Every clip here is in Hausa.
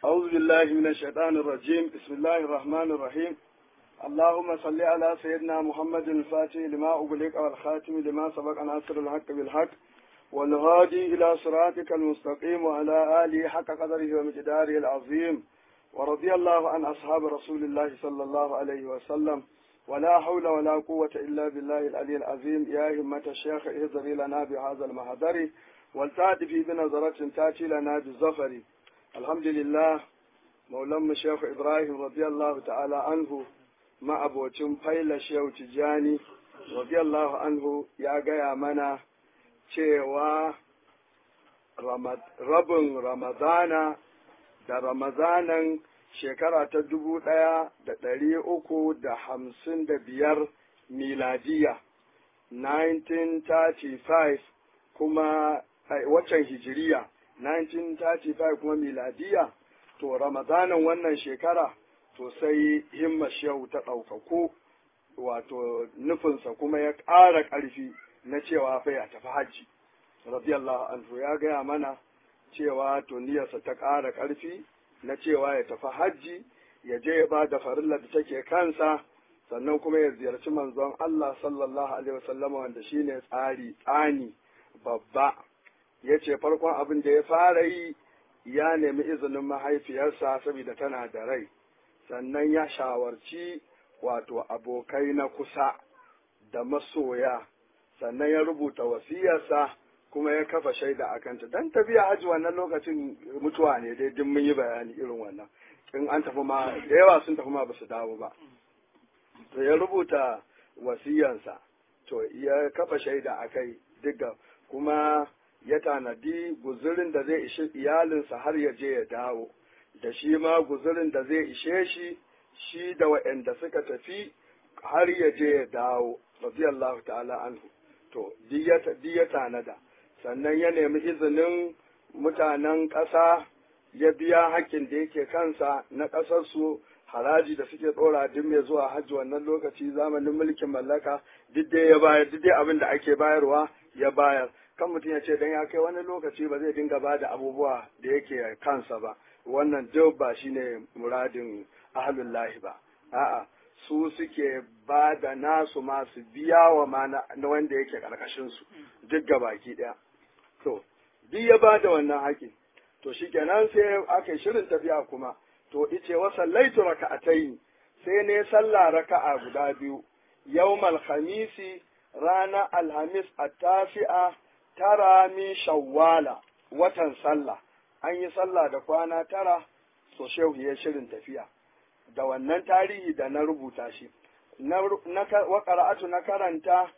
أعوذ بالله من الشيطان الرجيم بسم الله الرحمن الرحيم اللهم صل على سيدنا محمد الفاتح لما أغلق والخاتم لما سبق ناصر الحق بالحق والهادي إلى صراطك المستقيم وعلى آله حق قدره ومقداره العظيم ورضي الله عن أصحاب رسول الله صلى الله عليه وسلم ولا حول ولا قوة إلا بالله العلي العظيم يا همة الشيخ اهضري لنا بهذا المهدر والتعطفي بنظرة تأتي لنا بالظفر الحمد لله مولم الشيخ إبراهيم رضي الله تعالى عنه ما أبوتم فايل الشيخ تجاني رضي الله عنه يا جاي منا cewa rabin ramadana da ramadanan shekara ta dubu ɗaya da ɗari uku da hamsin da biyar miladiya 1935 kuma waccan hijiriya 1935 kuma miladiya to ramadanan wannan shekara to sai himma shehu ta ɗaukaku wato nufinsa kuma ya ƙara ƙarfi na cewa fa ya tafi hajji radiyallahu anhu ya gaya mana cewa to niyyarsa ta ƙara ƙarfi na cewa ya tafi hajji ya je ya ba da farillar da take kansa sannan kuma ya ziyarci manzon Allah sallallahu alaihi wasallam wanda shine tsari tsani babba ya ce farkon abin da ya fara yi ya nemi izinin mahaifiyarsa saboda tana da rai sannan ya shawarci wato abokai na kusa da masoya sannan ya rubuta wasiyarsa kuma ya kafa shaida a kanta dan tafiya hajji wannan lokacin mutuwa ne dai duk mun yi bayani irin wannan in an tafi ma da yawa sun tafi ma basu dawo ba to ya rubuta wasiyarsa to ya kafa shaida a kai duka kuma ya tanadi guzurin da zai ishe iyalinsa har ya je ya dawo da shi ma guzurin da zai ishe shi shi da waɗanda suka tafi har ya je ya dawo radiyallahu ta'ala anhu to duk ya tanada sannan ya nemi izinin mutanen ƙasa ya biya hakkin da yake kansa na ƙasarsu haraji da suke ɗora duk mai zuwa hajji wannan lokaci zamanin mulkin mallaka duk dai ya bayar duk dai abin da ake bayarwa ya bayar kan mutum ya ce dan ya kai wani lokaci ba zai dinga ba da abubuwa da yake kansa ba wannan duk ba shine muradin ahlullahi ba a'a su suke ba da nasu masu biya wa ma na wanda yake ƙarƙashinsu duk ga baki ɗaya. To, duk ya ba da wannan haƙi. To shi kenan sai aka yi shirin tafiya kuma, to ice wa sallaitu raka'atai sai ne sallah raka'a guda biyu, yawmal khamisi rana alhamis a tafi'a tara min shawwala watan sallah. An yi sallah da kwana tara, so shehu ya shirin tafiya. da wannan tarihi da na rubuta shi na waƙara'atu na karanta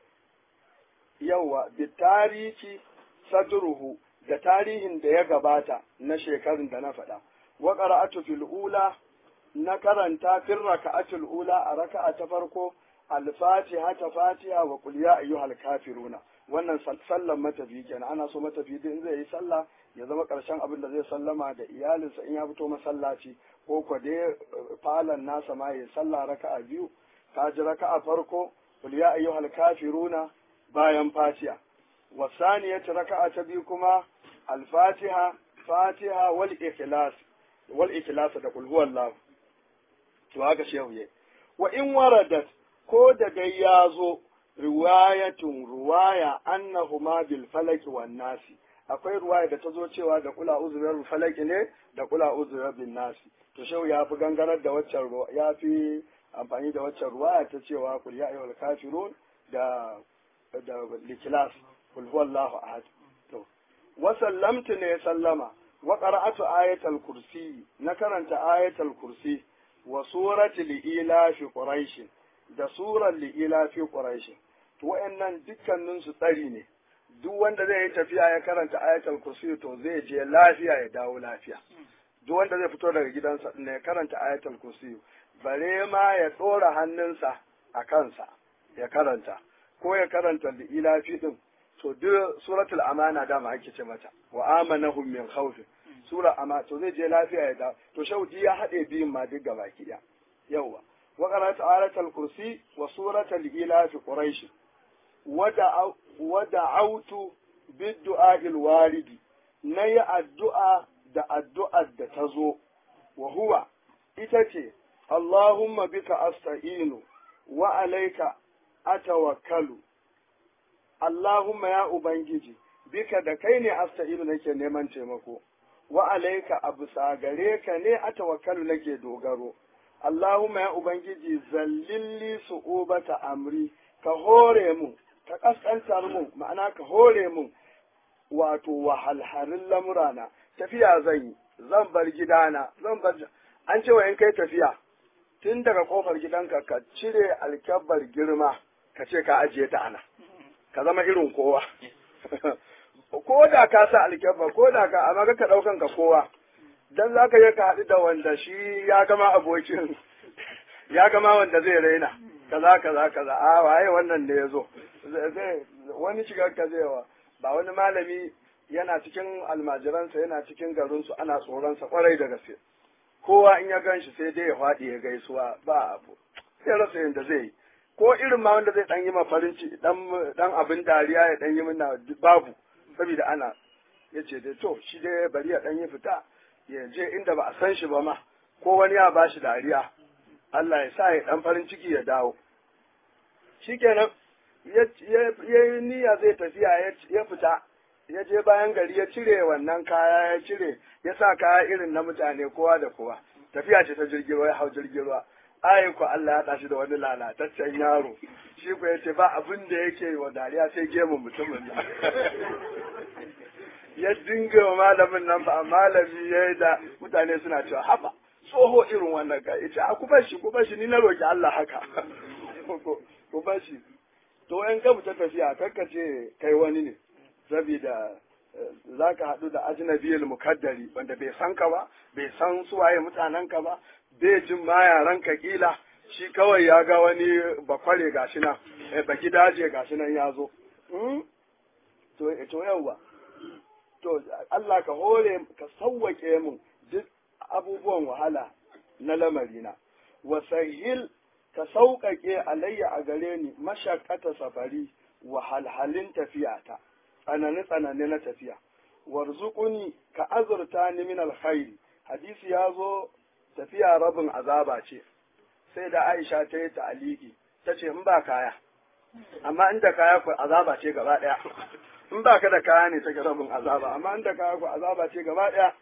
yawa bi tarihi sadruhu da tarihin da ya gabata na shekarun da na faɗa waƙara'atu fil ula na karanta fil raka'atul ula a raka'a ta farko al-fatiha ta fatiha wa qul ya ayyuhal kafiruna wannan sallan matafi kenan ana so matafi din zai yi sallah ya zama ƙarshen abin da zai sallama da iyalinsa in ya fito masallaci ko ko dai falon nasa ma ya sallah raka'a biyu ka ji raka'a farko kul ya ayyuhal kafiruna bayan fatiha wasaniyat raka'a ta biyu kuma al-fatiha fatiha wal ikhlas wal ikhlas da kul huwallahu to haka shehu ye wa in waradat ko da dai ya zo riwayatun ruwaya annahuma bil falaki wan nasi akwai ruwaya da ta zo cewa da kula uzurar falaki ne da kula uzurar bin nasi to shehu ya fi gangarar da waccan ya fi amfani da waccan ruwaya ta cewa kul ya ayyuhal kafirun da da likilas kul huwallahu ahad to wa sallamtu ne sallama wa qara'atu ayatal kursi na karanta ayatal kursi wa surati liila fi quraish da surar liila fi quraish to wayannan dukkanin su tsari ne duk wanda zai yi tafiya ya karanta ayatul kursi to zai je lafiya ya dawo lafiya duk wanda zai fito daga gidansa ne ya karanta ayatul kursi bare ma ya tsora hannunsa a kansa ya karanta ko ya karanta da ilafi din to duk suratul amana dama ake ce mata wa amanahum min khawf sura ama to zai je lafiya ya dawo to shaudi ya hade biyun ma duk gaba ki yawa wa qara'at ayatul kursi wa suratul ilafi quraish wada'autu biddu'a waridi na yi addu'a da addu'ar da ta zo wa huwa ita ce Allahumma bika asta'inu wa alaika atawakkalu Allahumma ya ubangiji bika da kai ne asta'inu nake neman taimako wa alaika abu gare ka ne atawakkalu nake dogaro Allahumma ya ubangiji zallilli su'ubata amri ka hore mu ka kaskantar mu ma'ana ka hore mu wato wahalharin lamurana tafiya zan yi zan bar gidana zan bar an ce wa in kai tafiya tun daga kofar gidanka ka cire alkyabbar girma ka ce ka ajiye ta ana ka zama irin kowa ko da ka sa alkyabba ko da ka amma ka daukan ka kowa dan za ka je ka haɗu da wanda shi ya gama abokin ya gama wanda zai raina kaza kaza kaza a waye wannan ne ya zo wani shigar ka zai wa ba wani malami yana cikin almajiransa yana cikin garinsu ana tsoronsa kwarai da gaske kowa in ya gan shi sai dai ya faɗi ya gaisuwa ba abu sai rasa yadda zai yi ko irin ma wanda zai dan yi ma farin ciki dan abin dariya ya dan yi mina babu saboda ana ya ce dai to shi dai bari ya dan yi fita ya je inda ba a san shi ba ma ko wani ya ba shi dariya Allah ya sa ya dan farin ciki ya dawo shikenan ya yi niyya zai tafiya ya fita ya je bayan gari ya cire wannan kaya ya cire ya sa kaya irin na mutane kowa da kowa tafiya ce ta jirgin ruwa ya hau jirgin ruwa ai ko Allah ya tashi da wani lalataccen yaro shi ko yace ba abin da yake wa dariya sai gemun mutumin nan ya dinga wa malamin nan ba malami ya da mutane suna cewa haba tsoho irin wannan ka yace a ku shi ku shi ni na roki Allah haka ku shi to in ka fita tafiya kakka ce kai wani ne saboda za ka haɗu da ajnabiyul mukaddari wanda bai san ka ba bai san suwaye mutanen ka ba bai jin ma yaran ka kila shi kawai ya ga wani bakware gashi nan ba gidaje gashi nan ya zo to to yawa to Allah ka hore ka sawwake mu duk abubuwan wahala na lamarina wa sahil ka sauƙaƙe alayya a gare ni mashakkata safari wahalhalin tafiyata tsanani tsanani na tafiya warzuquni ka azurta ni min alkhairi hadisi ya zo tafiya rabin azaba ce sai da Aisha ta yi ta'aliki ta ce in ba kaya amma inda kaya ku azaba ce gaba ɗaya in ba ka da kaya ne take rabin azaba amma inda kaya ku azaba ce gaba ɗaya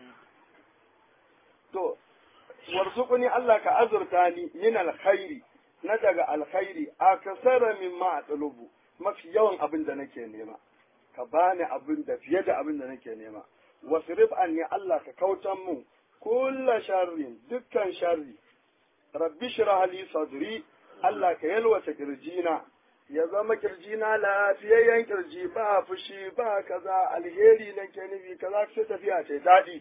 to warzuquni Allah ka azurta ni min alkhairi na daga alkhairi akasara mimma atlubu mafi yawan abin da nake nema ka bani abin da fiye da abin da nake nema wasrif anni Allah ka kautan mu kulla sharrin dukkan sharri rabbi shrah li sadri Allah ka yalwata kirjina ya zama kirjina lafiyayyen kirji ba fushi ba kaza alheri nake nufi kaza sai tafiya ce dadi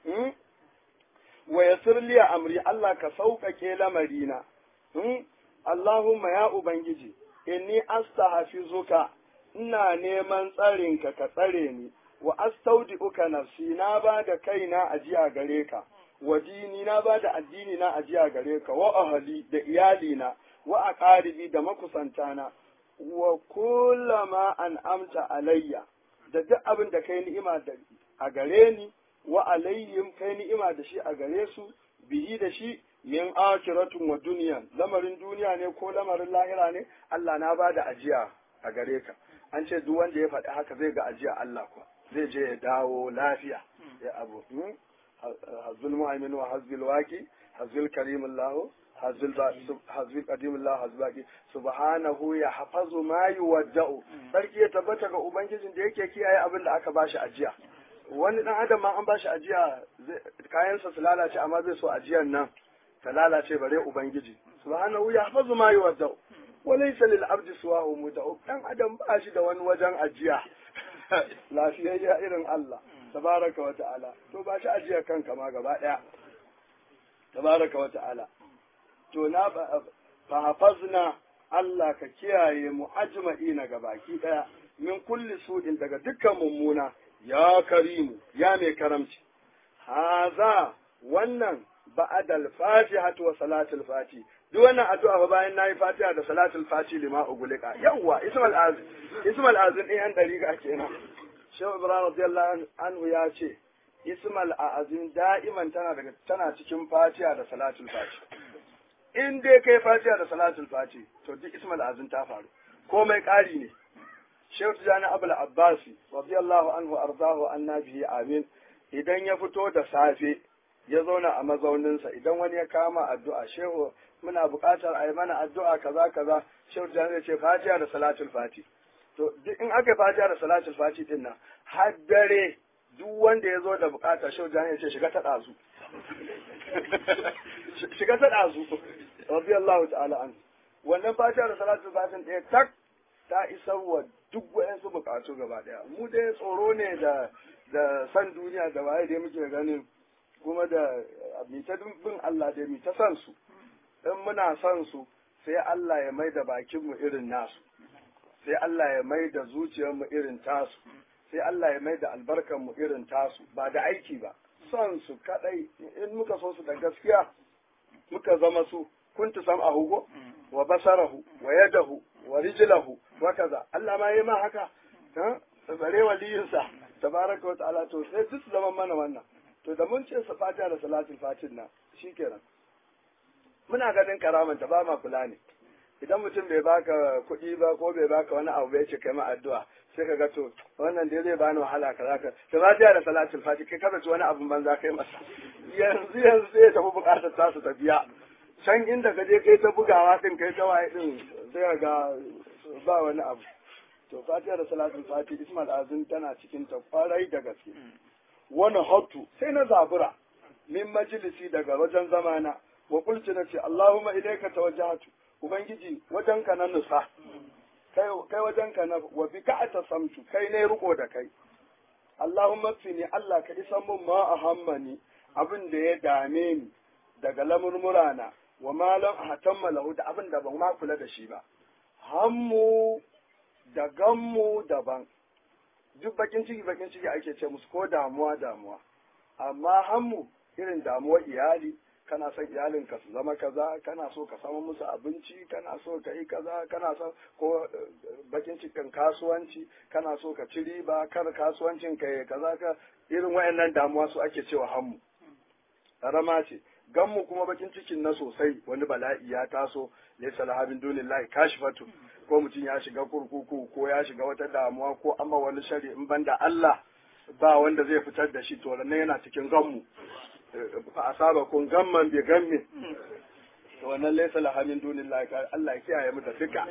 wa yassir li amri Allah ka sauƙaƙe lamarina Allahumma ya ubangiji inni astahafizuka ina neman tsarinka ka tsare ni wa astaudi'uka nafsi na ba da kaina ajiya gare ka wa dini na ba da addini na ajiya gare ka wa ahli da iyalina wa aqaribi da makusantana wa kullama an amta alayya da duk abin da kai ni'ima da a gare ni wa alayhim kai ni'ima da shi a gare su bihi da shi min akiratun wa duniya lamarin duniya ne ko lamarin lahira ne Allah na ba da ajiya a gare ka an ce duk wanda ya faɗi haka zai ga ajiya Allah kuwa zai je ya dawo lafiya ya abu hazul mu'min wa hazbil waqi hazbil karim Allah hazbil hazbil qadim Allah hazbaki subhanahu ya hafazu ma yuwadda'u sarki ya tabbata ga ubangijin da yake kiyaye abin da aka bashi ajiya wani dan adam ma an bashi ajiya kayansa su lalace amma zai so ajiyan nan ta lalace bare ubangiji subhanahu ya hafazu ma yuwadda'u walaysa lil abdi suwahu muda'u dan adam ba shi da wani wajen ajiya lafiyayya irin Allah tabaraka wa ta'ala to ba shi ajiya kanka ma gaba daya tabaraka wa ta'ala to na fa hafazna Allah ka kiyaye mu ajma'ina gabaki daya min kulli su'in daga dukkan mummuna ya karimu ya mai karamci haza wannan ba'adal fatihatu wa salatul fati duk wannan addu'a fa bayan nayi fatiha da salatul fati lima ugulika yawa ismal azim ismal azim din yan dariga kenan shehu ibrahim radiyallahu anhu ya ce ismal a'azim da'iman tana daga tana cikin fatiha da salatul fati in dai kai fatiha da salatul fati to duk ismal a'azim ta faru komai ƙari ne Shehu Tijjani Abul Abbasi radiyallahu anhu arzahu annabi amin idan ya fito da safe ya zauna a mazauninsa idan wani ya kama addu'a shehu muna buƙatar a yi mana addu'a kaza kaza shehu Tijjani zai ce fatiha da salatul fati to duk in aka fatiha da salatul fati din nan har dare duk wanda ya zo da buƙata shehu Tijjani ya ce shiga ta ɗazu shiga ta ɗazu radiyallahu ta'ala anhu wannan fatiha da salatul fati ɗaya tak ta isar wa duk wayansu bukatu gaba daya mu dai tsoro ne da da san duniya da waye dai muke ganin kuma da mi ta bin Allah dai mi ta san su in muna son su sai Allah ya mai da bakin mu irin nasu sai Allah ya mai da zuciyar mu irin tasu sai Allah ya mai da albarkar mu irin tasu ba da aiki ba son su kadai in muka so su da gaskiya muka zama su kuntu sam'ahu go wa basarahu wa yadahu wa rijlahu wa kaza Allah ma yi ma haka ha bare waliyinsa tabaraka wa ta'ala to sai duk zaman mana wannan to da mun ce sa fatiha da salatul fatin nan shikenan muna ganin karaman ta ba ma kula ne idan mutum bai baka kuɗi ba ko bai baka wani abu bai ce kai ma addu'a sai ka ga to wannan dai zai bani wahala kaza ka to fatiha da salatul fati kai kada ci wani abun banza kai masa yanzu yanzu sai tafi bukatar ta su tafiya can inda ka je kai ta bugawa din kai ta waye din sai ga ba wani abu to fatiha da salatul fati ismail azim tana cikin ta kwarai da gaske wani hatu sai na zabura min majalisi daga wajen zamana wa kulci na ce allahumma ilaika tawajjahatu ubangiji wajen ka na nusa kai kai wajen ka na wa bi ka samtu kai ne riko da kai allahumma fini allah ka isa mun ma ahammani abin da ya dame ni daga lamurmurana wa malam hatamma lahu da abin da ban ma kula da shi ba hammu da gammu daban duk bakin ciki bakin ciki ake ce musu ko damuwa damuwa amma hammu irin damuwar iyali kana son iyalin ka su zama kaza kana so ka samu musu abinci kana so ka yi kaza kana so ko bakin cikin kasuwanci kana so ka ci riba kar kasuwancin ka kaza ka irin wayannan damuwa su ake cewa hammu rama ce ganmu kuma bakin cikin na sosai wani bala'i ya taso laysa lahabin dunillahi kashifatu ko mutum ya shiga kurkuku ko ya shiga wata damuwa ko amma wani shari in banda Allah ba wanda zai fitar da shi to nan yana cikin ganmu fa asaba kun gamman bi gammi to wannan laysa lahabin dunillahi Allah ya kiyaye mu da duka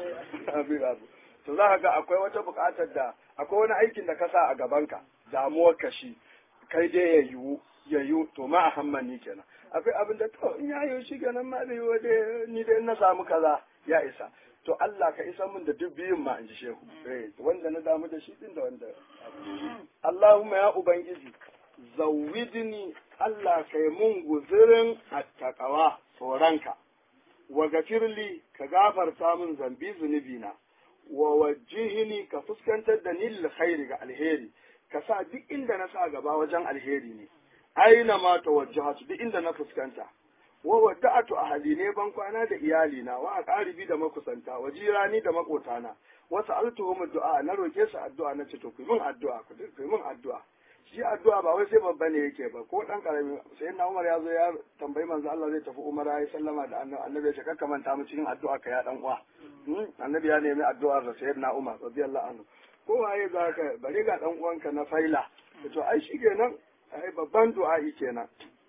to za ka ga akwai wata buƙatar da akwai wani aikin da ka sa a gabanka damuwar ka shi kai dai ya yiwu ya yiwu to ma a hammani kenan akwai abin da to in ya yiwu shi kenan ma da yiwu dai ni dai na samu kaza ya isa to Allah ka isa min da duk biyun ma in ji shehu wanda na damu da shi din da wanda Allahumma ya ubangiji zawidni Allah kai mun guzirin attaqawa tsoronka wa gafirli ka gafarta min zambi zunubina wa wajihini ka fuskantar da ni lil khairi ga alheri ka sa duk inda na sa gaba wajen alheri ne aina ma tawajjahatu duk inda na fuskanta wa wada'atu ahli ne ban kwana da iyali na wa aqaribi da makusanta wa jirani da makotana wa sa'altuhum du'a na roke su addu'a na ce to ku min addu'a ku ku min addu'a shi addu'a ba wai sai babba ne yake ba ko dan karami sai na Umar ya zo ya tambayi manzo Allah zai tafi Umar ya sallama da annabi ya ce kakka manta mu cikin addu'a ka ya dan uwa annabi ya nemi addu'ar da sayyidina Umar radiyallahu anhu ko waye za ka bari ga dan uwanka na faila to ai shi kenan ai babban du'a'i kenan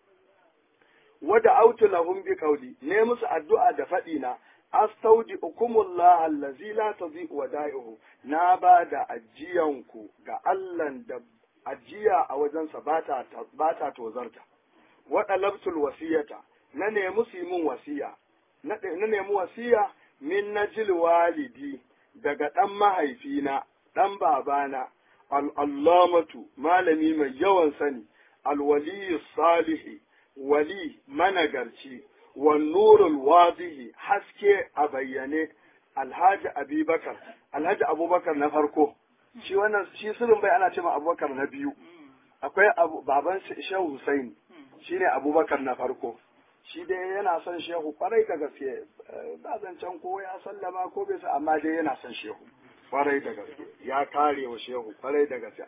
wada autu lahum bi qawli ne musu addu'a da faɗi na astaudi ukumullah allazi la tadhi'u wada'ihu na ba da ajiyanku ga Allahn da ajiya a wajensa ba ta ba ta tozarta wada labtul wasiyata na nemi su min wasiya na nemi wasiya min najil walidi daga dan mahaifina dan babana al'allamatu malami mai yawan sani alwaliyu salihi wali managarci wannurul wadihi haske a bayyane alhaji abubakar alhaji abubakar na farko shi wannan shi sirrin bai ana cewa abubakar na biyu akwai baban shehu husaini shine abubakar na farko shi dai yana son shehu kwarai da gaske ba zancen ko ya sallama ko bai sa amma dai yana son shehu kwarai da gaske ya kare wa shehu kwarai da gaske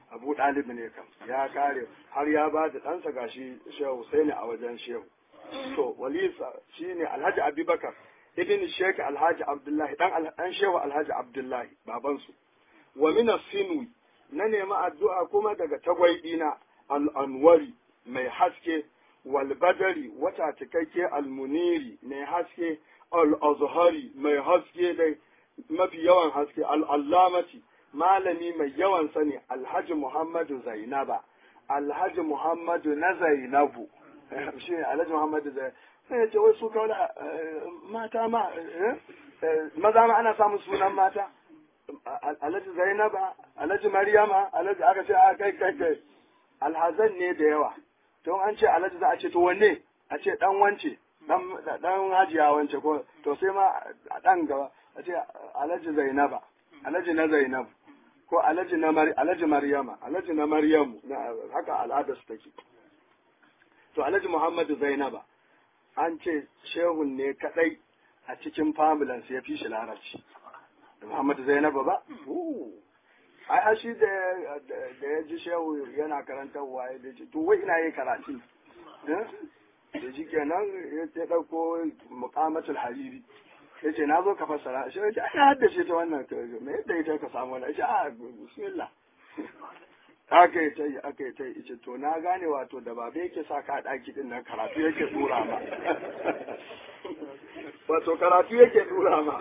abu ɗalibi ne kam ya kare har ya ba da ɗansa gashi shehu Husaini a wajen shehu to walisa shine alhaji abubakar ibn sheikh alhaji abdullahi dan dan shehu alhaji abdullahi babansu wa min sinwi na nemi addu'a kuma daga tagwaidina al-anwari mai haske wal badari wata cikakke al-muniri mai haske al-azhari mai haske dai mafi yawan haske al-allamati malami mai yawan sani alhaji muhammadu zainaba alhaji muhammadu na zainabu shi ne alhaji muhammadu zainabu sai ya ce wai su kawai mata ma maza ma ana samun sunan mata alhaji zainaba alhaji maryama alhaji aka ce a kai kai kai alhazan ne da yawa to an ce alhaji za a ce to wanne a ce dan wance dan hajiya wance ko to sai ma a dan gaba a ce alhaji zainaba alhaji na zainabu ko alhaji na mari alhaji maryama alhaji na maryamu haka al'ada su take to alhaji muhammadu zainaba an ce shehun ne kadai a cikin familin ya fi shi larabci da muhammadu zainaba ba ai a shi da ya ji shehu yana karantarwa ya ce to wai ina yi karatu da shi kenan ya ɗauko muƙamatul hariri ya ce na zo ka fassara shi ya ce ai haddace ta wannan me yadda ita ka samu wannan ya ce a bismillah aka yi ta yi aka yi ta yi ce to na gane wato da babe yake sa ka ɗaki din nan karatu yake tura ma wato karatu yake tura ma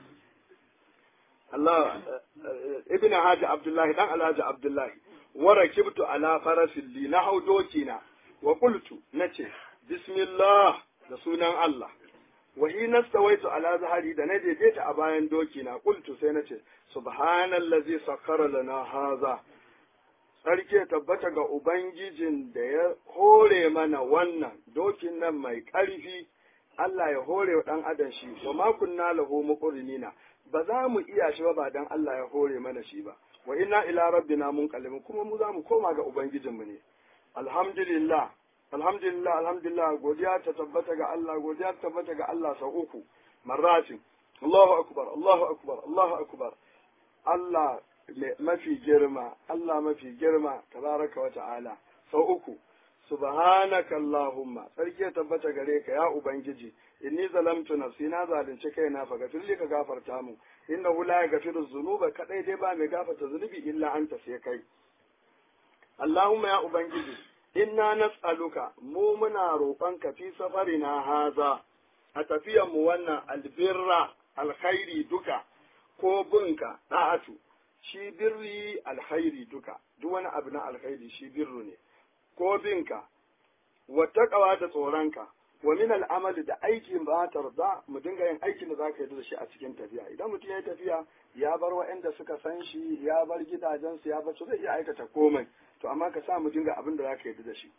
Allah ibn Haji Abdullahi dan Alhaji Abdullahi wa rakibtu ala farasin li na hau dokina wa qultu nace bismillah da sunan Allah wa hina stawaitu ala zahari da na daidaita a bayan dokina qultu sai nace subhanallazi sakkara lana haza sarki tabbata ga ubangijin da ya hore mana wannan dokin nan mai ƙarfi Allah ya hore wa ɗan adam shi wa ma kunna lahu muqrinina ba za mu iya shi ba ba dan Allah ya hore mana shi ba wa inna ila rabbina munqalibun kuma mu za mu koma ga ubangijinmu ne alhamdulillah alhamdulillah alhamdulillah godiya ta tabbata ga Allah godiya ta tabbata ga Allah sau uku marratin Allahu akbar Allahu akbar Allahu akbar Allah mafi girma Allah mafi girma tabaraka wa ta'ala sau uku subhanaka allahumma sarki ya tabbata gare ka ya ubangiji inni zalamtu nafsi na zalunci kaina fa gafirli ka gafarta mu innahu la yaghfiru dhunuba kadai dai ba mai gafarta zunubi illa anta sai kai allahumma ya ubangiji inna nas'aluka mu muna roƙon ka fi safarina haza a tafiyan mu wannan albirra alkhairi duka ko bunka da'atu shi birri alkhairi duka duk wani abu na alkhairi shi birru ne ko binka wa taqwa da tsoronka wa min al'amali da aikin ba tarda mu dinga yin aikin da zaka yi da shi a cikin tafiya idan mutum ya yi tafiya ya bar waɗanda suka san shi ya bar gidajensu ya bar su zai iya aikata komai to amma ka sa mu dinga abin da zaka yi da shi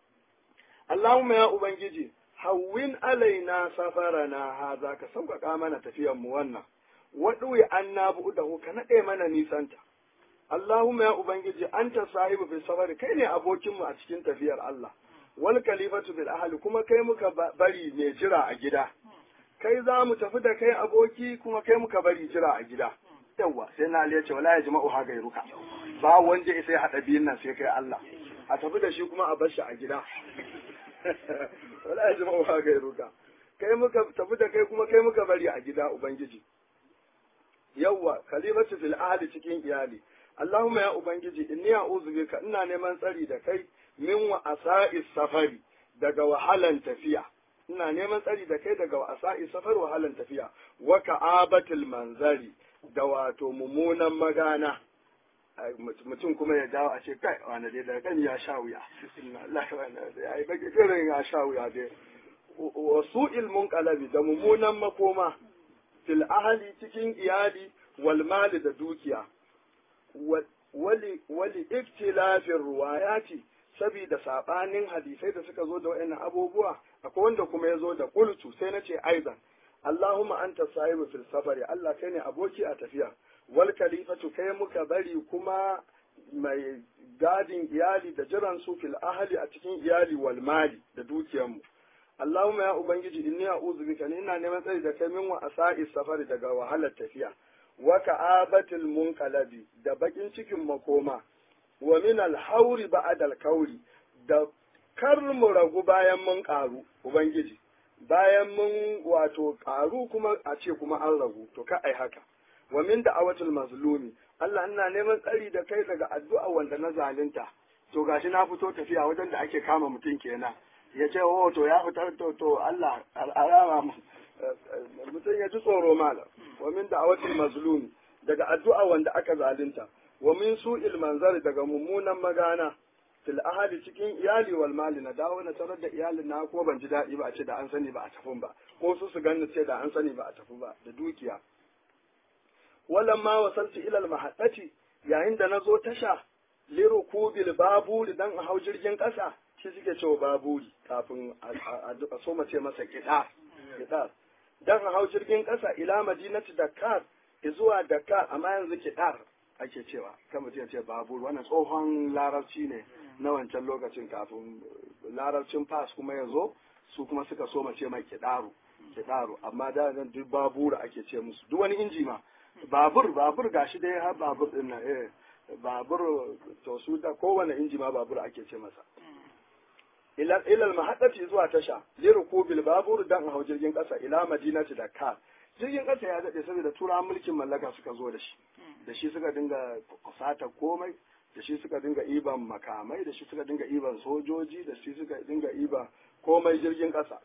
Allahumma ya ubangiji hawwin alaina safarana haza ka sauƙaƙa mana tafiyar mu wannan waɗuwi an na buɗahu ka naɗe mana nisanta. Allahumma ya Ubangiji an ta sahibu fi safari kai ne abokinmu a cikin tafiyar Allah. Wal kalifatu bil ahli kuma kai muka bari mai jira a gida. Kai za mu tafi da kai aboki kuma kai muka bari jira a gida. Yawwa sai na ce wala ya jima'u ha gairuka. Ba wanda ya sai haɗa biyun nan sai kai Allah. A tafi da shi kuma a bar shi a gida. wala ya jima'u ha gairuka. Kai muka tafi da kai kuma kai muka bari a gida Ubangiji. yawwa kalimatu fil ahli cikin iyali Allahumma ya ubangiji inni a'udhu bika ina neman tsari da kai min wa asa'is safari daga wahalan tafiya ina neman tsari da kai daga asa'is safar wahalan tafiya wa ka'abatil manzari da wato mummunan magana mutum kuma ya dawo a ce kai wani dai daga kan ya sha wuya Allah ya yi baki irin ya sha wuya dai wa su'il munqalabi da mummunan makoma fil ahali cikin iyali wal mali da dukiya wali wali iktilafin ruwayati saboda sabanin hadisai da suka zo da wayannan abubuwa akwai wanda kuma ya zo da qultu sai na ce aizan Allahumma anta sahibu fil safari Allah kai ne aboki a tafiya wal kalifatu kai muka bari kuma mai gadin iyali da jiran su fil ahli a cikin iyali wal mali da dukiyarmu Allahumma ya Ubangiji inni a'udhu bika ni ina neman tsari da kai min wa asa'i safari daga wahalar tafiya wa ka'abatil munqalabi da bakin cikin makoma wa min al-hauri ba'd al-kauri da kar mu ragu bayan mun karu ubangiji bayan mun wato karu kuma a ce kuma an ragu to ka ai haka wa min da'awatul mazlumi Allah ina neman tsari da kai daga addu'a wanda na zalunta to gashi na fito tafiya wajen da ake kama mutum kenan ya ce oh to ya fitar to to Allah al'arama mutum ya ji tsoro malam wa min da'awatul mazlumi daga addu'a wanda aka zalunta wa min su'il manzari daga mummunan magana fil ahadi cikin iyali wal mali na dawo na tarar da iyalin na ko ban ji daɗi ba a ce da an sani ba a tafi ba ko su su ganni ce da an sani ba a tafi ba da dukiya wallan ma wasaltu ila al mahaddati yayin da nazo tasha lirukubil baburi dan a hau jirgin ƙasa shi suke cewa baburi kafin a so mace masa kiɗa kiɗa dan a hau jirgin ƙasa ila madinati dakar zuwa dakar amma yanzu kiɗar ake cewa kan mutum ya ce babur wannan tsohon larabci ne na wancan lokacin kafin larabcin fas kuma ya zo su kuma suka so mace mai kiɗaru kiɗaru amma da nan duk babura ake ce musu duk wani inji ma babur babur gashi dai har babur din nan eh babur to su da kowane inji ma babur ake ce masa ila ila mahaddati zuwa tasha lirukubil babur dan hau jirgin kasa ila madinati dakar jirgin kasa ya dade saboda tura mulkin mallaka suka zo da shi da shi suka dinga kusata komai da shi suka dinga iban makamai da shi suka dinga iban sojoji da shi suka dinga iba komai jirgin kasa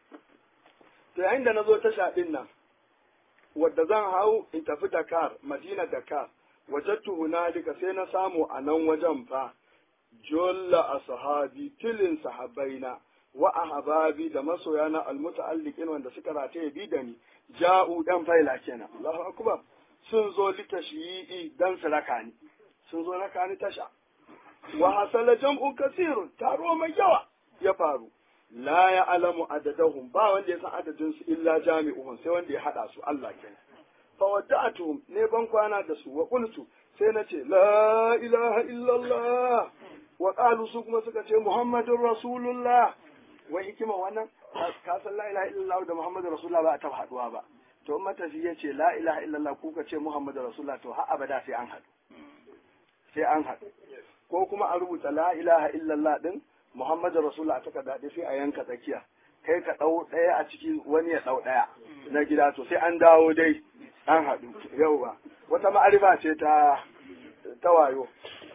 to yayin da na zo tasha din nan wadda zan hau in tafi Dakar, Madina Dakar, wajattu hunalika sai na samu a nan wajen fa, jolla ashabi tilin sahabbaina wa ahbabi da masoyana almuta'alliqin wanda suka rataye bi da ni ja'u dan faila kenan Allahu akbar sun zo litashyi'i dan su raka ni sun zo raka ni tasha wa hasala jam'un kasirun taro mai yawa ya faru la ya alamu adadahum ba wanda ya san adadin su illa jami'uhum sai wanda ya hada su Allah kenan fa wada'atuhum ne ban kwana da su wa qultu sai na ce la ilaha illallah wa qalu su kuma suka ce muhammadur rasulullah wai hikima wannan ka san la ilaha illallah da muhammadur rasulullah ba a taba haduwa ba to matafi ya ce la ilaha illallah kuka ce muhammadur rasulullah to har abada sai an haɗu sai an haɗu ko kuma a rubuta la ilaha illallah din Muhammadu Rasulullah ta daɗe sai a yanka tsakiya kai ka ɗau ɗaya a ciki wani ya ɗau ɗaya na gida to sai an dawo dai an haɗu yauwa wata ma'arifa ce ta ta wayo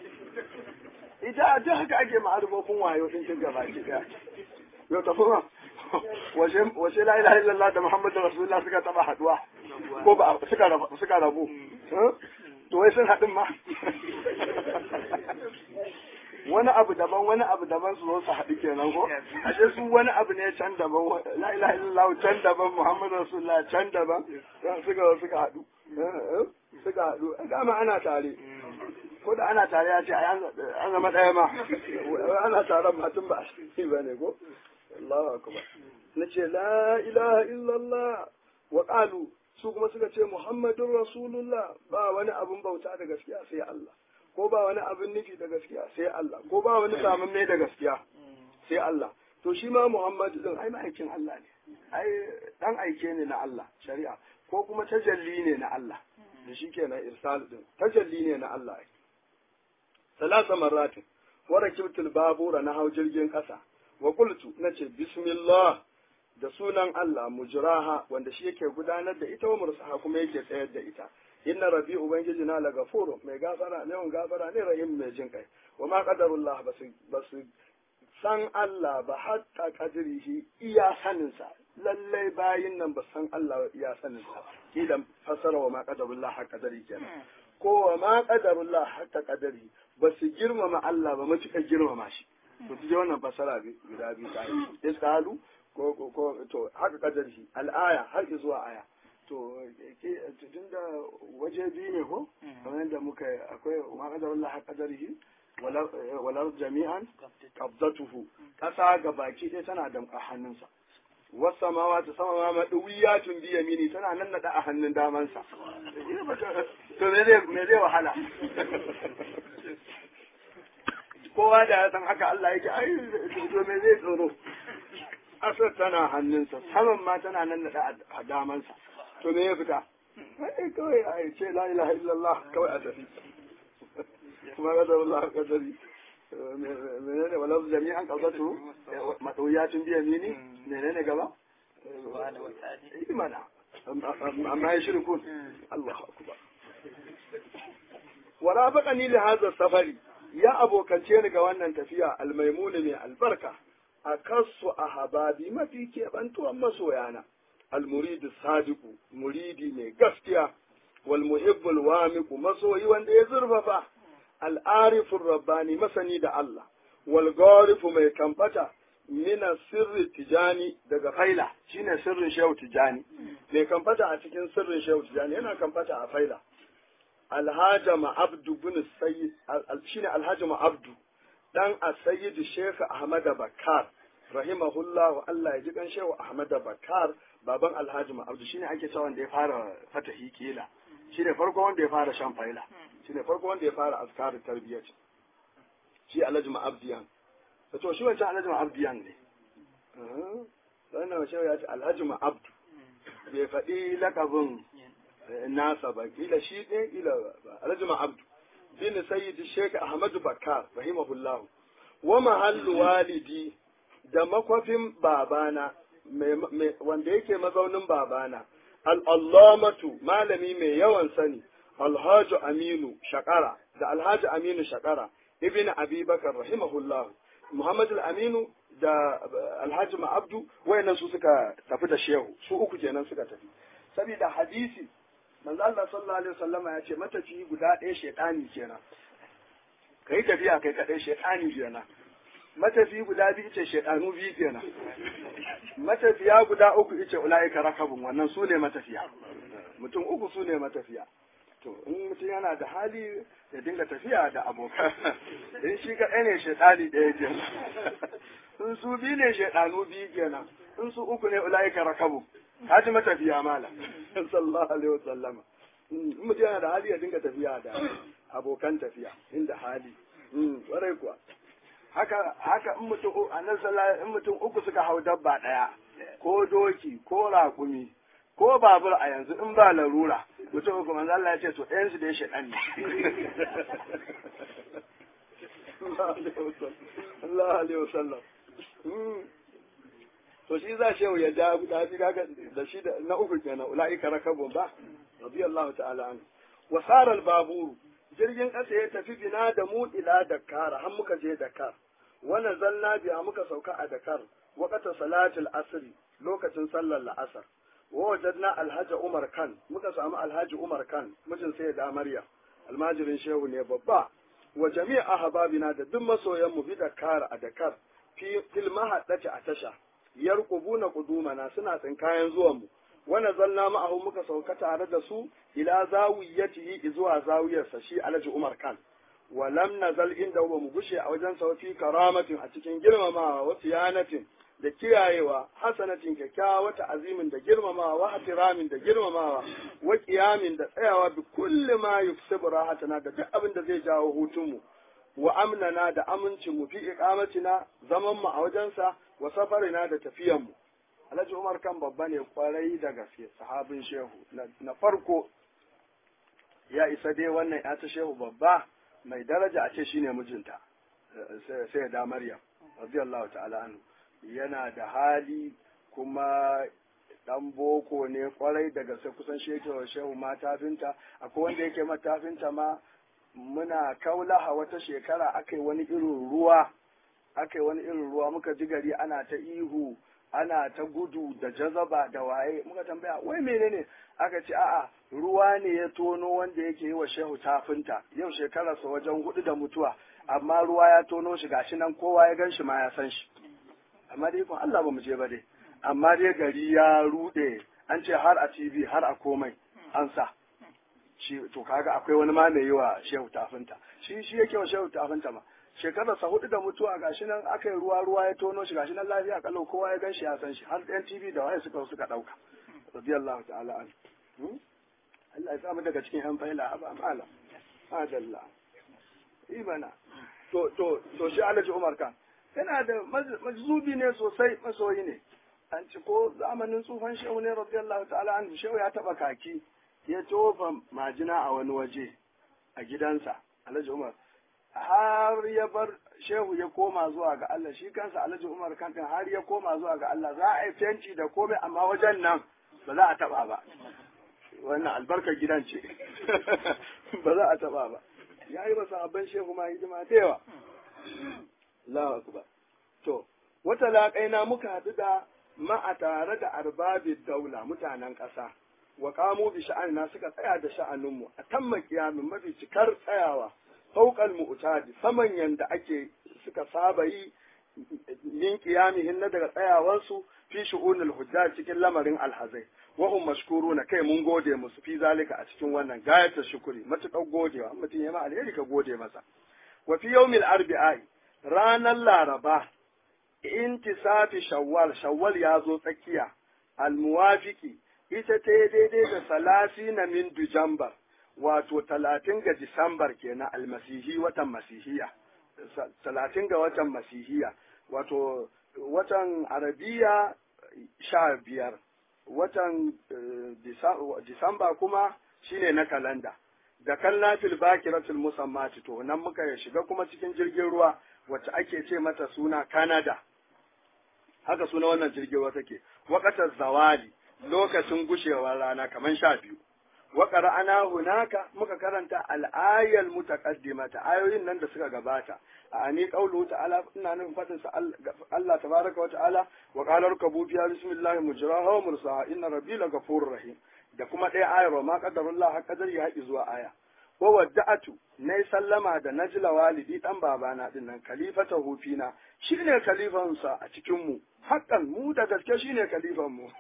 ita duk haka ake ma'arifofin wayo in kin gaba ki ɗaya yau ta kuma washe la ilaha illallah da Muhammadu Rasulullah suka taɓa haɗuwa ko ba suka rabu suka rabu to wai sun haɗin ma wani abu daban wani abu daban su zo su haɗu kenan ko ashe su wani abu ne can daban la ilaha illallah can daban muhammadu rasulullah can daban suka suka haɗu suka haɗu dama ana tare ko da ana tare ya ce an zama ɗaya ma ana taron matun ba a ba ne ko Allahu akbar na ce la ilaha illallah wa qalu su kuma suka ce muhammadun rasulullah ba wani abun bauta da gaskiya sai Allah ko ba wani abin nufi da gaskiya sai Allah ko ba wani samun mai da gaskiya sai Allah to shi ma Muhammadu din ai ma'aikin Allah ne ai dan aike ne na Allah shari'a ko kuma tajalli ne na Allah da shi kenan irsal din tajalli ne na Allah ai salasa marratin wa rakibtul babura na hau jirgin kasa wa qultu nace bismillah da sunan Allah mujraha wanda shi yake gudanar da ita wa mursaha kuma yake tsayar da ita inna rabbi ubangiji na la gafuru mai gafara ne wani gafara ne rahim mai jin kai wa ma qadarullah basu basu san Allah ba hatta qadrihi iya sanin sa lallai bayin nan ba san Allah iya sanin sa kila fasara wa ma qadarullah hatta qadri kenan ko wa ma qadarullah hatta qadri ba su girmama Allah ba matuƙar girmama shi to ji wannan fasara guda biyu ta yi iskalu ko ko to haka qadari al-aya har zuwa aya to tun da waje biyu ne ko kamar yadda muka akwai ma kadar Allah ha kadarihi walar jami'an qabdatuhu kasa ga baki ɗaya tana da a hannunsa wasa ma wata sama ma maɗuwiyatun bi yamini tana nan naɗa a hannun damansa to me zai me zai wahala kowa da ya san haka Allah yake ai to me zai tsoro asar tana hannunsa saman ma tana nan naɗa a damansa to me ya fita sai kawai a ce la ilaha illallah kawai a tafi kuma ga Allah kadari menene wala jami'an qadatu madawiyatun bi yamini menene gaba imana amma ya shirkun Allahu akbar wala baqani li hadha safari ya abokance ni ga wannan tafiya almaimuni mai albarka a kasu a hababi mafi keɓantuwan masoyana almuridu sadiku muridi mai gaskiya wal muhibbul wamiku masoyi wanda ya zurfafa al'arifin rabbani masani da Allah wal garifu mai kamfata mina sirri tijani daga faila shine sirrin shehu tijani mai kamfata a cikin sirrin shehu tijani yana kamfata a faila alhaja ma'abdu bin sayyid shine alhaja ma'abdu dan a sayyid shehu ahmad bakar rahimahullah Allah ya ji kan shehu ahmad bakar baban alhaji ma'abdu shine ake cewa wanda ya fara fatahi kila shine farko wanda ya fara shan faila shine farko wanda ya fara azkarin tarbiyyar shi alhaji ma'abdiyan to shi wancan alhaji ma'abdiyan ne sannan shehu ya ce alhaji ma'abdu bai faɗi lakabin nasa ba kila shi ne kila alhaji ma'abdu bin sayyid sheikh ahmadu bakar rahimahullahu wa mahallu walidi da makwafin babana wanda yake mazaunin babana al'allamatu malami mai yawan sani alhaji aminu shakara da alhaji aminu shakara ibn abubakar rahimahullahu muhammadu aminu da alhaji ma'abdu wayannan su suka tafi da shehu su uku kenan suka tafi saboda hadisi manzo Allah sallallahu alaihi wasallama ya ce matafi guda ɗaya shedani kenan kai tafiya kai kadai shedani kenan matafi guda biyu ce shaidanu biyu kenan matafiya guda uku ice ula'ika rakabun wannan su ne matafiya mutum uku su ne matafiya to in mutum yana da hali ya dinga tafiya da abokan in shi kaɗai ne shaidani ɗaya kenan in su biyu ne shaidanu biyu kenan in su uku ne ula'ika rakabun haji matafiya mala sallallahu alaihi wasallama in mutum yana da hali ya dinga tafiya da abokan tafiya inda hali warai kuwa haka haka in mutum annabi sallallahu in mutum uku suka hau dabba daya ko doki ko raƙumi ko babur a yanzu in ba larura mutum uku manzo Allah ya ce to ɗayan su da ya shaɗan ne Allah alaihi wasallam to shi za shehu ya ja guda biyu kaga da shi da na uku kenan ulaika rakabun ba radiyallahu ta'ala anhu wa sara al-baburu jirgin ƙasa ya tafi bina da mu ila Dakar har muka je Dakar wannan zalla biya muka sauka a Dakar waqata salatul asri lokacin sallar la'asar wa wajadna alhaji Umar Khan muka samu alhaji Umar Khan mijin sai da Maryam almajirin shehu ne babba wa jami'a ahbabina da duk masoyan mu bi Dakar a Dakar fi fil mahaddati a tasha yarqubuna qudumana suna tsinkayen zuwan mu wani zalla ma'ahu muka sauka tare da su ila zawiyatihi zuwa zawiyarsa shi alhaji Umar Khan wa lam nazal inda ba mu gushe a wajen sa fi karamatin a cikin girmamawa wa siyanatin da kiyayewa hasanatin kyakkyawa wata azimin da girmamawa wa hatiramin da girmamawa wa qiyamin da tsayawa bi kulli ma yufsibu rahatana da duk abin da zai jawo hutunmu wa amnana da amincin mu fi iqamatina zaman mu a wajensa wa safarina da tafiyan mu Alhaji Umar kan babba ne kwarai da gaske sahabin shehu na farko ya isa dai wannan ya ta shehu babba mai daraja a ce shine mijinta sai da Maryam radiyallahu ta'ala anhu yana da hali kuma dan boko ne kwarai da gaske kusan shehu shehu matafinta akwai wanda yake matafinta ma muna kaulaha wata shekara akai wani irin ruwa akai wani irin ruwa muka ji gari ana ta ihu ana ta gudu da jazaba da waye muka tambaya wai menene aka ce a'a ruwa ne ya tono wanda yake yi wa shehu tafinta yau shekararsa wajen hudu da mutuwa amma ruwa ya tono shi gashi nan kowa ya gan shi ma ya san shi amma dai kun Allah ba mu je ba dai amma dai gari ya rude an ce har a TV har a komai an sa shi to kaga akwai wani ma mai yi wa shehu tafinta shi shi yake wa shehu tafinta ma shekararsa hudu da mutuwa gashi nan aka yi ruwa ruwa ya tono shi gashi nan lafiya kalau kowa ya gan shi ya san shi har ɗan TV da waye suka suka ɗauka radiyallahu ta'ala an Allah ya samu daga cikin yan faila ba mala adalla imana to to to shi Alhaji Umar kan yana da majzubi ne sosai masoyi ne an ci ko zamanin tsufan shehu ne radiyallahu ta'ala an shehu ya taba kaki ya tofa majina a wani waje a gidansa Alhaji Umar har ya bar shehu ya koma zuwa ga Allah shi kansa Alhaji Umar kankan har ya koma zuwa ga Allah za a yi fenti da komai amma wajen nan ba za a taba ba wannan albarkar gidan ce ba za a taba ba ya yi masa abin shehu ma hidima da yawa Allahu akbar to wata laƙaina muka haɗu da ma'a tare da arbabin daula mutanen ƙasa wa kamo bi sha'anina suka tsaya da sha'aninmu a tamma kiyamin mafi cikar tsayawa fauƙal mu'tadi saman yanda ake suka saba yi min kiyamihin na daga tsayawansu fi shu'unul hujjaj cikin lamarin alhazai wa hum mashkuruna kai mun gode musu fi zalika a cikin wannan gayatar shukuri matuƙar godewa mutum ya ma alheri ka gode masa wa fi yawmil arbi'i ranar laraba intisafi shawwal shawwal ya zo tsakiya almuwafiki ita ta daidai da salasi na min dujambar wato talatin ga disambar kenan almasihi watan masihiya talatin ga watan masihiya wato watan arabiya sha biyar watan disamba kuma shine na kalanda da kalla fil bakiratul musammati to nan muka shiga kuma cikin jirgin ruwa wacce ake ce mata suna Canada haka suna wannan jirgin ruwa take waqatar zawali lokacin gushewar rana kaman sha biyu wa qara'ana hunaka muka karanta al-ayal mutaqaddimata ayoyin nan da suka gabata ani qawlu ta'ala ina nufin fadin sa Allah tabaraka wa ta'ala wa qala rakabu fiha bismillahi mujraha wa mursaha inna rabbi lagafurur rahim da kuma ɗaya ayar wa ma qadarullah haqqa qadari haƙi zuwa aya wa wadda'atu nayi sallama da najla walidi dan babana din nan khalifata hufina shine khalifansa a cikin mu haƙƙan mu da gaske shine khalifan mu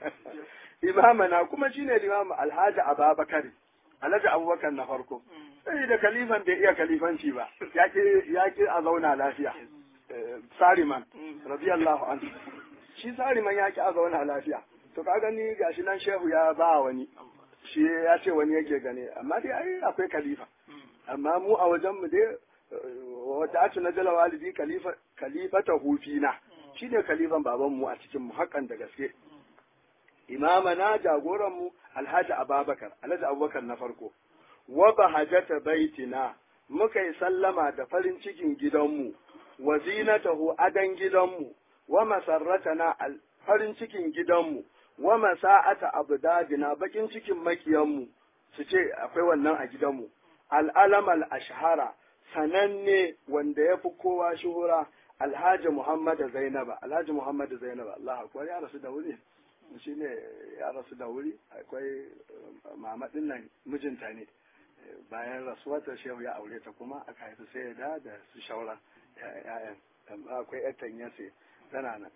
imamana kuma shine limamu alhaji ababakar alhaji abubakar na farko sai da kalifan bai iya kalifanci ba ya ki a zauna lafiya sariman radiyallahu anhu shi sariman ya ki a zauna lafiya to ka gani gashi nan shehu ya ba wani shi ya ce wani yake gane amma dai ai akwai kalifa amma mu a wajen mu dai wata atu na jala walidi kalifa kalifata hufina shine kalifan baban mu a cikin mu hakan da gaske imamana jagoran mu alhaji ababakar alhaji abubakar na farko wa bahajata baitina muka yi sallama da farin cikin gidanmu wa zinatahu adan gidanmu wa masarratana farin cikin gidanmu wa masa'ata abdadina bakin cikin makiyanmu su ce akwai wannan a gidanmu al'alam al-ashhara sananne wanda ya fi kowa shuhura alhaji muhammad zainaba alhaji muhammad zainaba Allah akwai ya rasu da wuri shi ne ya rasu da wuri akwai mamadin nan mijinta ne bayan rasuwarta shehu ya aure ta kuma aka haifi sai da da su shaura ya'yan akwai yatan yase tana nan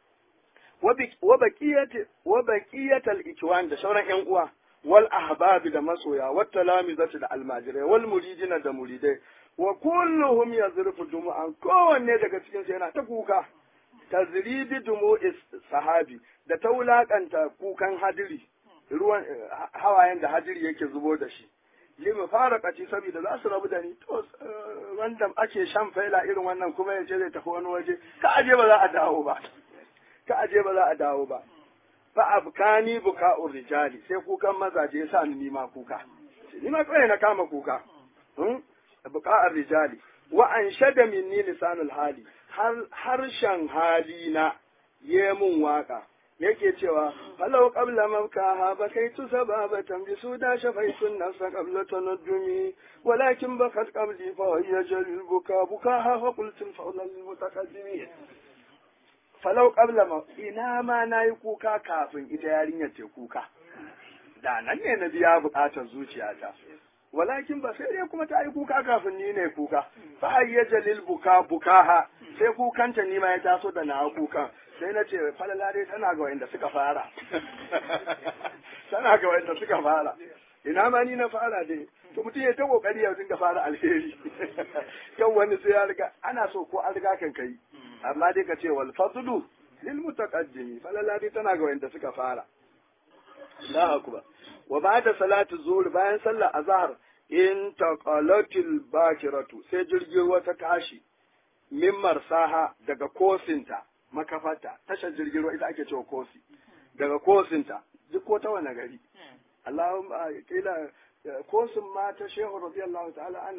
wa baqiyatal ikwan da sauran yan uwa wal ahbabi da masoya wat talamizati da almajirai wal muridina da muridai wa kulluhum yazrifu dumu'an kowanne daga cikin su yana ta kuka tazribi dumu sahabi da ta wulakanta kukan hadiri ruwan hawayen da hadiri yake zubo da shi limi fara kaci saboda za su rabu da ni to wanda ake shan faila irin wannan kuma ya ce zai tafi wani waje ka aje ba za a dawo ba ka aje ba za a dawo ba fa abkani buka'ur rijali sai kukan mazaje ya sa ni nima kuka ni ma kawai na kama kuka buka'ar rijali wa an shada minni lisanul hali har harshen halina ye mun waka yake cewa falau qabla mabkaha bakaitu sababatan bi suda shafaitu nafsa qabla tanaddumi walakin bakat qabli fa hiya jalil buka bukaha fa qultu fa'la lil mutaqaddimin falau qabla ma ina ma nayi kuka kafin ita yarinyar ta kuka da nan ne na biya bukatar zuciyata walakin ba sai dai kuma ta yi kuka kafin ni ne kuka fa hayya jalil buka bukaha sai kukanta ni ma ya taso da na kukan sai na ce falala dai tana ga wanda suka fara tana ga wanda suka fara ina ma ni na fara dai to mutum ya ta kokari ya dinga fara alheri kan wani sai ya riga ana so ko an riga kan kai amma dai ka ce wal fadlu lil mutaqaddimi falala dai tana ga wanda suka fara Allahu akbar wa ba'da salatu zuhur bayan sallar azhar in taqalatil bakiratu sai jirgin ruwa ta tashi min marsaha daga kosinta makafata tashar jirgin ruwa ita ake cewa kosi daga kosinta duk ko ta wani gari Allahumma kila kosin ma ta shehu radiyallahu ta'ala anhu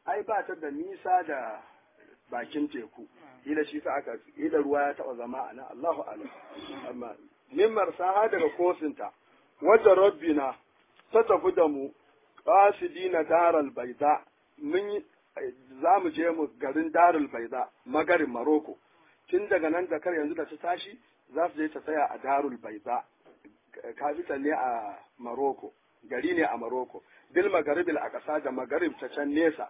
ai ba ta da nisa da bakin teku ila shi sa aka ila ruwa ya taba zama a nan Allahu alam amma mimmar saha daga kosinta wajen rabbina ta tafi da mu qasidina daral baida mun za mu je mu garin daral baida magarin maroko tun daga nan da kar yanzu da ta tashi za su je ta tsaya a darul baida capital ne a maroko gari ne a maroko bil magaribil a ƙasa da magarib ta can nesa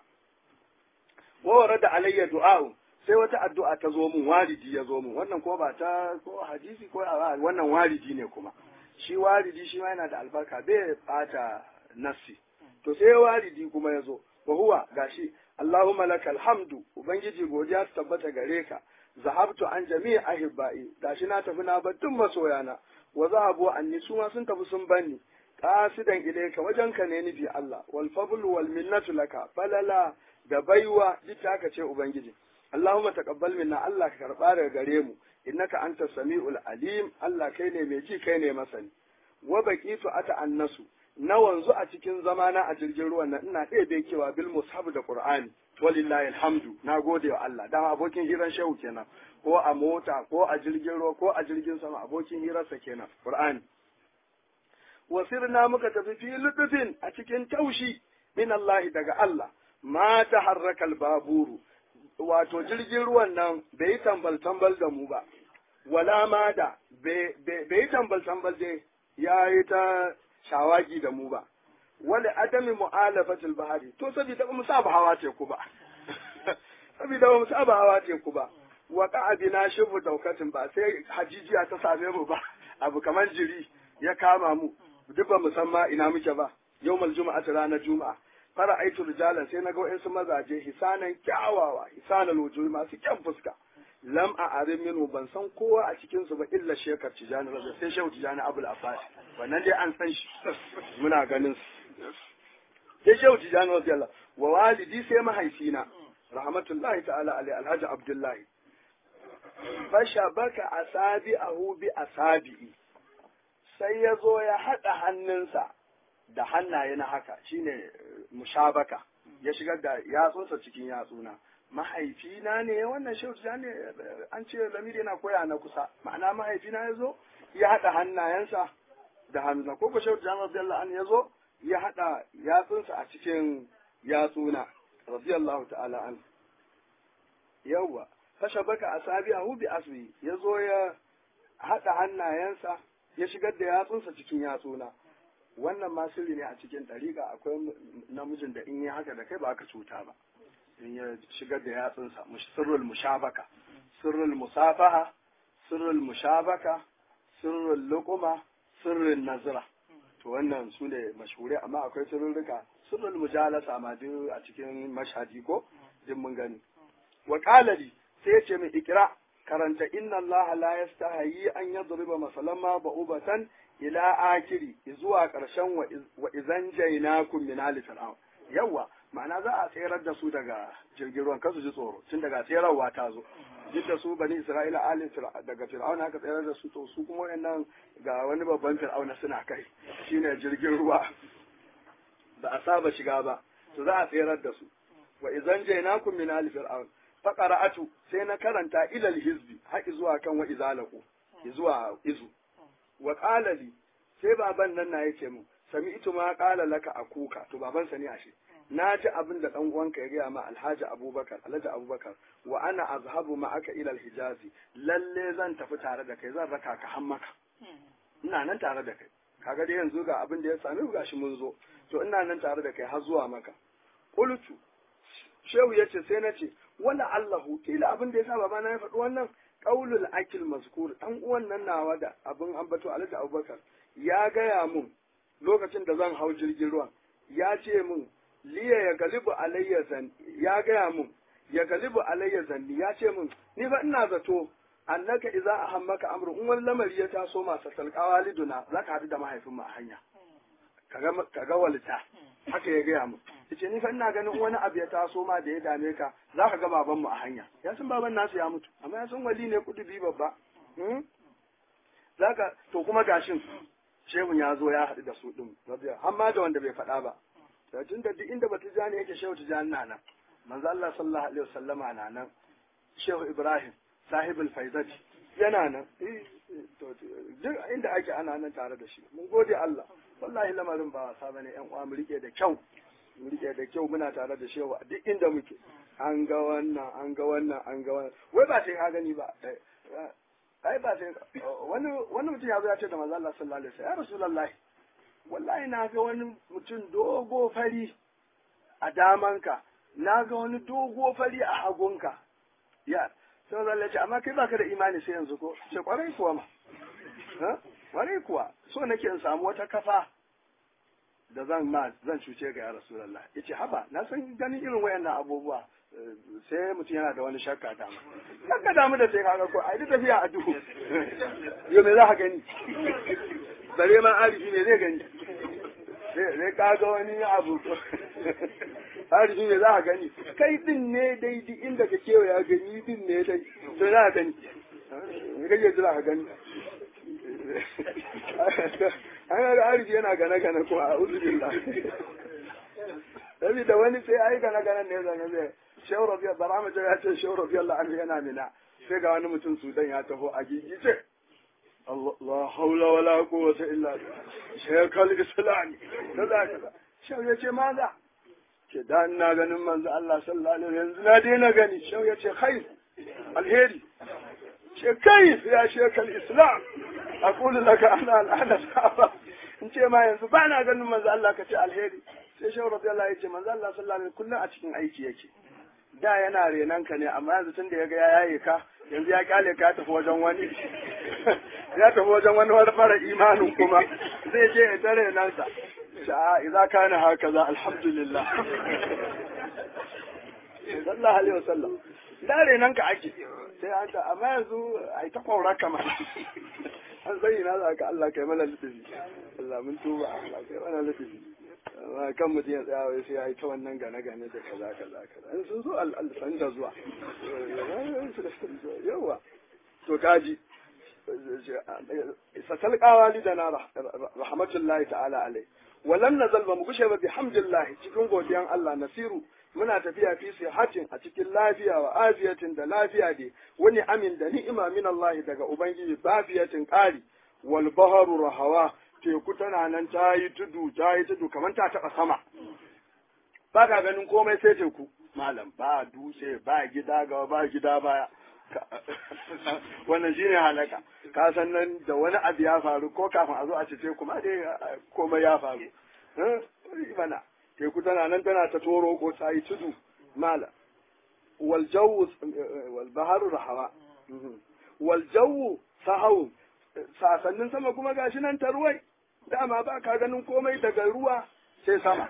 wa da alayya du'a'u sai wata addu'a ta zo mun walidi ya zo mun wannan ko ba ta ko hadisi ko wannan walidi ne kuma shi walidi shi ma yana da albarka bai bata nassi to sai walidi kuma ya zo wa huwa gashi Allahumma lakal hamdu ubangiji godiya ta tabbata gare ka zahabtu an jami'i ahibba'i gashi na tafi na bar duk masoyana wa zahabu anni su ma sun tafi sun banni qasidan ilayka wajenka ne nufi Allah wal fadlu wal minnatu laka falala da baiwa duk aka ce ubangiji Allahumma taqabbal minna Allah ka karba daga gare mu innaka anta samiul alim Allah kai ne mai ji kai ne masani wa baqitu ata annasu na wanzu a cikin zamana a jirgin ruwan nan ina ɗaya kewa bil mushaf da qur'ani walillahi alhamdu na gode wa Allah dama abokin hiran shehu kenan ko a mota ko a jirgin ruwa ko a jirgin sama abokin hirarsa kenan qur'ani wasirna muka tafi fi lutufin a cikin taushi min Allah daga Allah ma ta harrakal baburu wato jirgin ruwan nan bai tambal tambal da mu ba wala ma da bai tambal tambal dai ya yi ta shawagi da mu ba wala adami mu'alafatul bahari to saboda ba mu saba hawa teku ba saboda ba mu saba hawa teku ba wa ka'abina shifu daukatin ba sai hajijiya ta same mu ba abu kamar jiri ya kama mu duk ba mu san ma ina muke ba yawmal juma'ati ranar juma'a fara aitu rijalan sai naga wa'insu mazaje hisanan kyawawa hisanan wujuhi masu kyan fuska lam a arin minu ban san kowa a cikin su ba illa shekar tijani raza sai shehu tijani abul abbas wannan dai an san shi muna ganin su sai shehu tijani raza wa walidi sai mahaifina rahmatullahi ta'ala alai alhaji abdullahi fasha baka asabi ahu bi asabi'i sai ya zo ya haɗa hannunsa da hannaye na haka shine mushabaka ya shigar da yatsunsa cikin yatsuna mahaifina ne wannan shehu ne an ce lamiri yana koya na kusa ma'ana mahaifina ya zo ya haɗa hannayensa da hannuna ko ko shehu tijani radiyallahu anhu ya zo ya haɗa yatsunsa a cikin yatsuna radiyallahu ta'ala an yawwa fasha baka asabi'ahu bi asbi ya zo ya haɗa hannayensa ya shigar da yatsunsa cikin yatsuna wannan ma sirri ne a cikin ɗariƙa akwai namijin da in yi haka da kai ba aka cuta ba in ya shigar da yatsunsa sirrul mushabaka sirrul musafaha sirrul mushabaka sirrul luquma sirrul nazra to wannan su ne mashhure amma akwai sirrurruka sirrul mujalasa ma duk a cikin mashhadi ko din mun gani wa qala li sai ya ce min ikra karanta inna Allah la yastahi an yadriba masalan ma ba'ubatan ila akiri zuwa ƙarshen wa izan jainakum min ali fir'aun yawa ma'ana za a tserar da su daga jirgin ruwan kasu ji tsoro tun daga tserarwa ta zo duk da su bani isra'ila ali daga fir'aun haka tserar da su to su kuma wayannan ga wani babban fir'auna suna kai shine jirgin ruwa ba a saba shiga ba to za a tserar da su wa izan jainakum min ali fir'aun faqara'atu sai na karanta ilal hizbi har zuwa kan wa izalaku zuwa izu wa qala li sai baban nan na yace mu sami ito ma qala laka akuka to baban sa ne ashe na ji abin da dan uwanka ya gaya ma alhaji abubakar alhaji abubakar wa ana azhabu ma aka ila alhijazi lalle zan tafi tare da kai zan raka ka har maka ina nan tare da kai kaga dai yanzu ga abin da ya same mu gashi mun zo to ina nan tare da kai har zuwa maka qultu shehu yace sai na ce wala allahu kila abin da yasa babana ya faɗi wannan qaulul akil mazkur dan uwan nan nawa da abin ambato alhaji abubakar ya gaya mun lokacin da zan hau jirgin ruwan ya ce mun liya ya galibu alayya zan ya gaya mun ya galibu alayya zanni ya ce mun ni fa ina zato annaka idza ahammaka amru in wani lamari ya taso masa talqawa liduna zaka hadu da mahaifin mu a hanya kaga kaga walita haka ya gaya mun yace ni fa ina ganin wani abu ya taso ma da ya dame ka zaka ga baban mu a hanya ya san baban nasu ya mutu amma ya san wali ne kudubi babba zaka to kuma gashin shehun ya zo ya haɗu da su ɗin har ma da wanda bai faɗa ba tun da duk inda bata jani yake shehu tijani na nan manzo Allah sallallahu alaihi wasallama na nan Shehu Ibrahim sahibul faizati yana nan duk inda ake ana nan tare da shi mun gode Allah wallahi lamarin ba wasa bane yan uwa mu rike da kyau mu rike da kyau muna tare da shehu a duk inda muke an ga wannan an ga wannan an ga wannan wai ba sai ka gani ba ai ba sai wani wani mutum ya zo ya ce da manzo Allah sallallahu alaihi wasallam ya rasulullahi wallahi na ga wani mutum dogo fari a damanka na ga wani dogo fari a hagunka ya sai zan ce amma kai baka da imani sai yanzu ko ce kwarai kuwa ma kwarai kuwa so nake in samu wata kafa da zan ma zan cuce ga ya rasulullah yace haba na san ganin irin wayannan abubuwa sai mutum yana da wani shakka ta ma ka damu da sai kaga ko ai da tafiya a duhu yo me za ka gani bare ma arifi me zai gani sai kaga wani abu arifi me za ka gani kai din ne dai duk inda ka kewaya gani din ne dai to za ka gani me kake jira ka gani an ga arifi yana gane gane ko a uzubillah Sabi da wani sai ai gane gane ne zan zai shehu rabiya barama ya ce shehu rabiya Allah anhu yana mina sai ga wani mutum sudan ya taho a gigice la haula wala quwwata illa billah shekal islam kaza kaza shehu ya ce maza ke da ina ganin manzo Allah sallallahu alaihi yanzu na daina gani shehu ya ce khair alheri ce kai ya shekal islam aqulu laka ana al'ana sahaba in ce ma yanzu ba na ganin manzo Allah ka ce alheri sai shehu radiyallahu ya ce manzo Allah sallallahu alaihi kullum a cikin aiki yake da yana renan ka ne amma yanzu tun da ya ga ya yaye ka yanzu ya kyale ka tafi wajen wani ya tafi wajen wani wani fara imanin kuma zai je ya tare nan sa sha'a idza kana hakaza alhamdulillah sallallahu alaihi wasallam da renan ka ake sai an ta amma yanzu ai ta kwaura kamar an zayyana za ka Allah kai mana lutufi Allah mun tuba Allah kai mana lutufi amma kan mutum ya tsaya wai sai ya yi ta wannan gane gane da kaza kaza kaza in sun zo al'alfan da zuwa yawa to kaji sasalqawa li dana rahmatullahi ta'ala alai walam nazal ba mu gushe ba bihamdillah cikin godiyan Allah nasiru muna tafiya fi sihatin a cikin lafiya wa afiyatin da lafiya dai wani amin da ni'ima min Allah daga ubangiji bafiyatin qari wal baharu rahawa teku tana nan ta yi tudu ta yi tudu kamar ta taba sama ba ka ganin komai sai teku malam ba dutse ba gida gaba ba gida baya wannan shine halaka ka san nan da wani abu ya faru ko kafin a zo a cece kuma dai komai ya faru mana teku tana nan tana ta toro ko ta yi tudu mala wal jawu wal baharu rahawa wal jawu sahawu sasannin sama kuma gashi nan ta ruwai dama ba ka ganin komai daga ruwa sai sama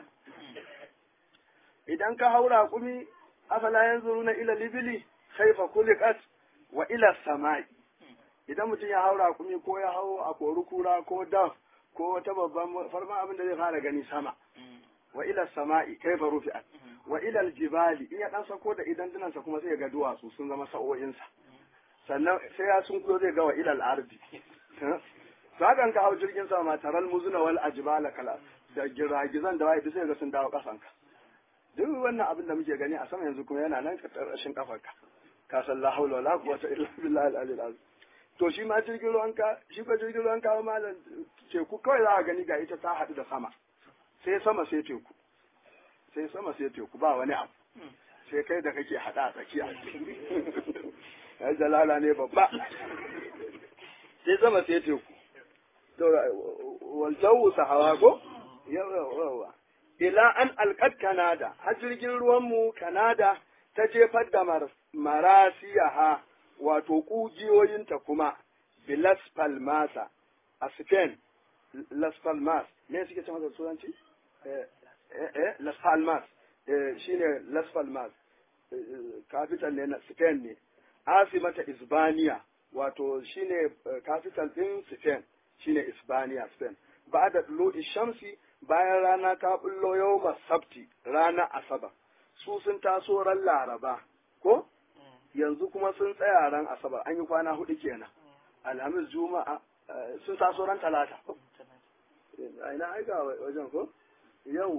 idan ka haura kumi afala yanzuruna ila libili kaifa kulikat wa ila samai idan mutum ya haura kumi ko ya hau a kori kura ko daf ko wata babban farman abin da zai fara gani sama wa ila sama'i kaifa rufi'at wa ila aljibali in ya dan sako da idan dinansa kuma sai ga duwatsu sun zama sa'o'insa sannan sai ya sun kuyo zai ga wa ila al-ardi to hakan ka hau jirgin sama taral muzuna wal ajbala kala da giragizan da wai sai ga sun dawo kasanka duk wannan abin da muke gani a sama yanzu kuma yana nan ƙarƙashin kafarka ka san la haula wala quwwata illa billahi al-ali al to shi ma jirgin ruwan ka shi ba jirgin ruwan ka malam teku kawai za ka gani ga ita ta haɗu da sama sai sama sai teku sai sama sai teku ba wani abu sai kai da kake haɗa a tsakiya ya jalala ne babba sai sama sai teku to wal jawu sahawa ko yawa ila an alƙad Kanada, har jirgin ruwanmu Kanada ta jefar da marasiyaha wato ƙugiyoyinta kuma Bilas Palmasa a Spain, Las Palmas, me suke ce masa turanci? Eh, Las Palmas, shi ne Las Palmas, capital ne na Spain ne, Asimata Isbaniya, wato shi ne capital ɗin Spain, shi ne Isbaniya, Spain. Ba da Lodi Shamsi bayan rana ta bullo yau sabti rana asabar su sun taso ran laraba ko yanzu kuma sun tsaya ran asabar an yi kwana hudu kenan alhamis juma'a sun taso ran talata ina aika wajen ko yawwa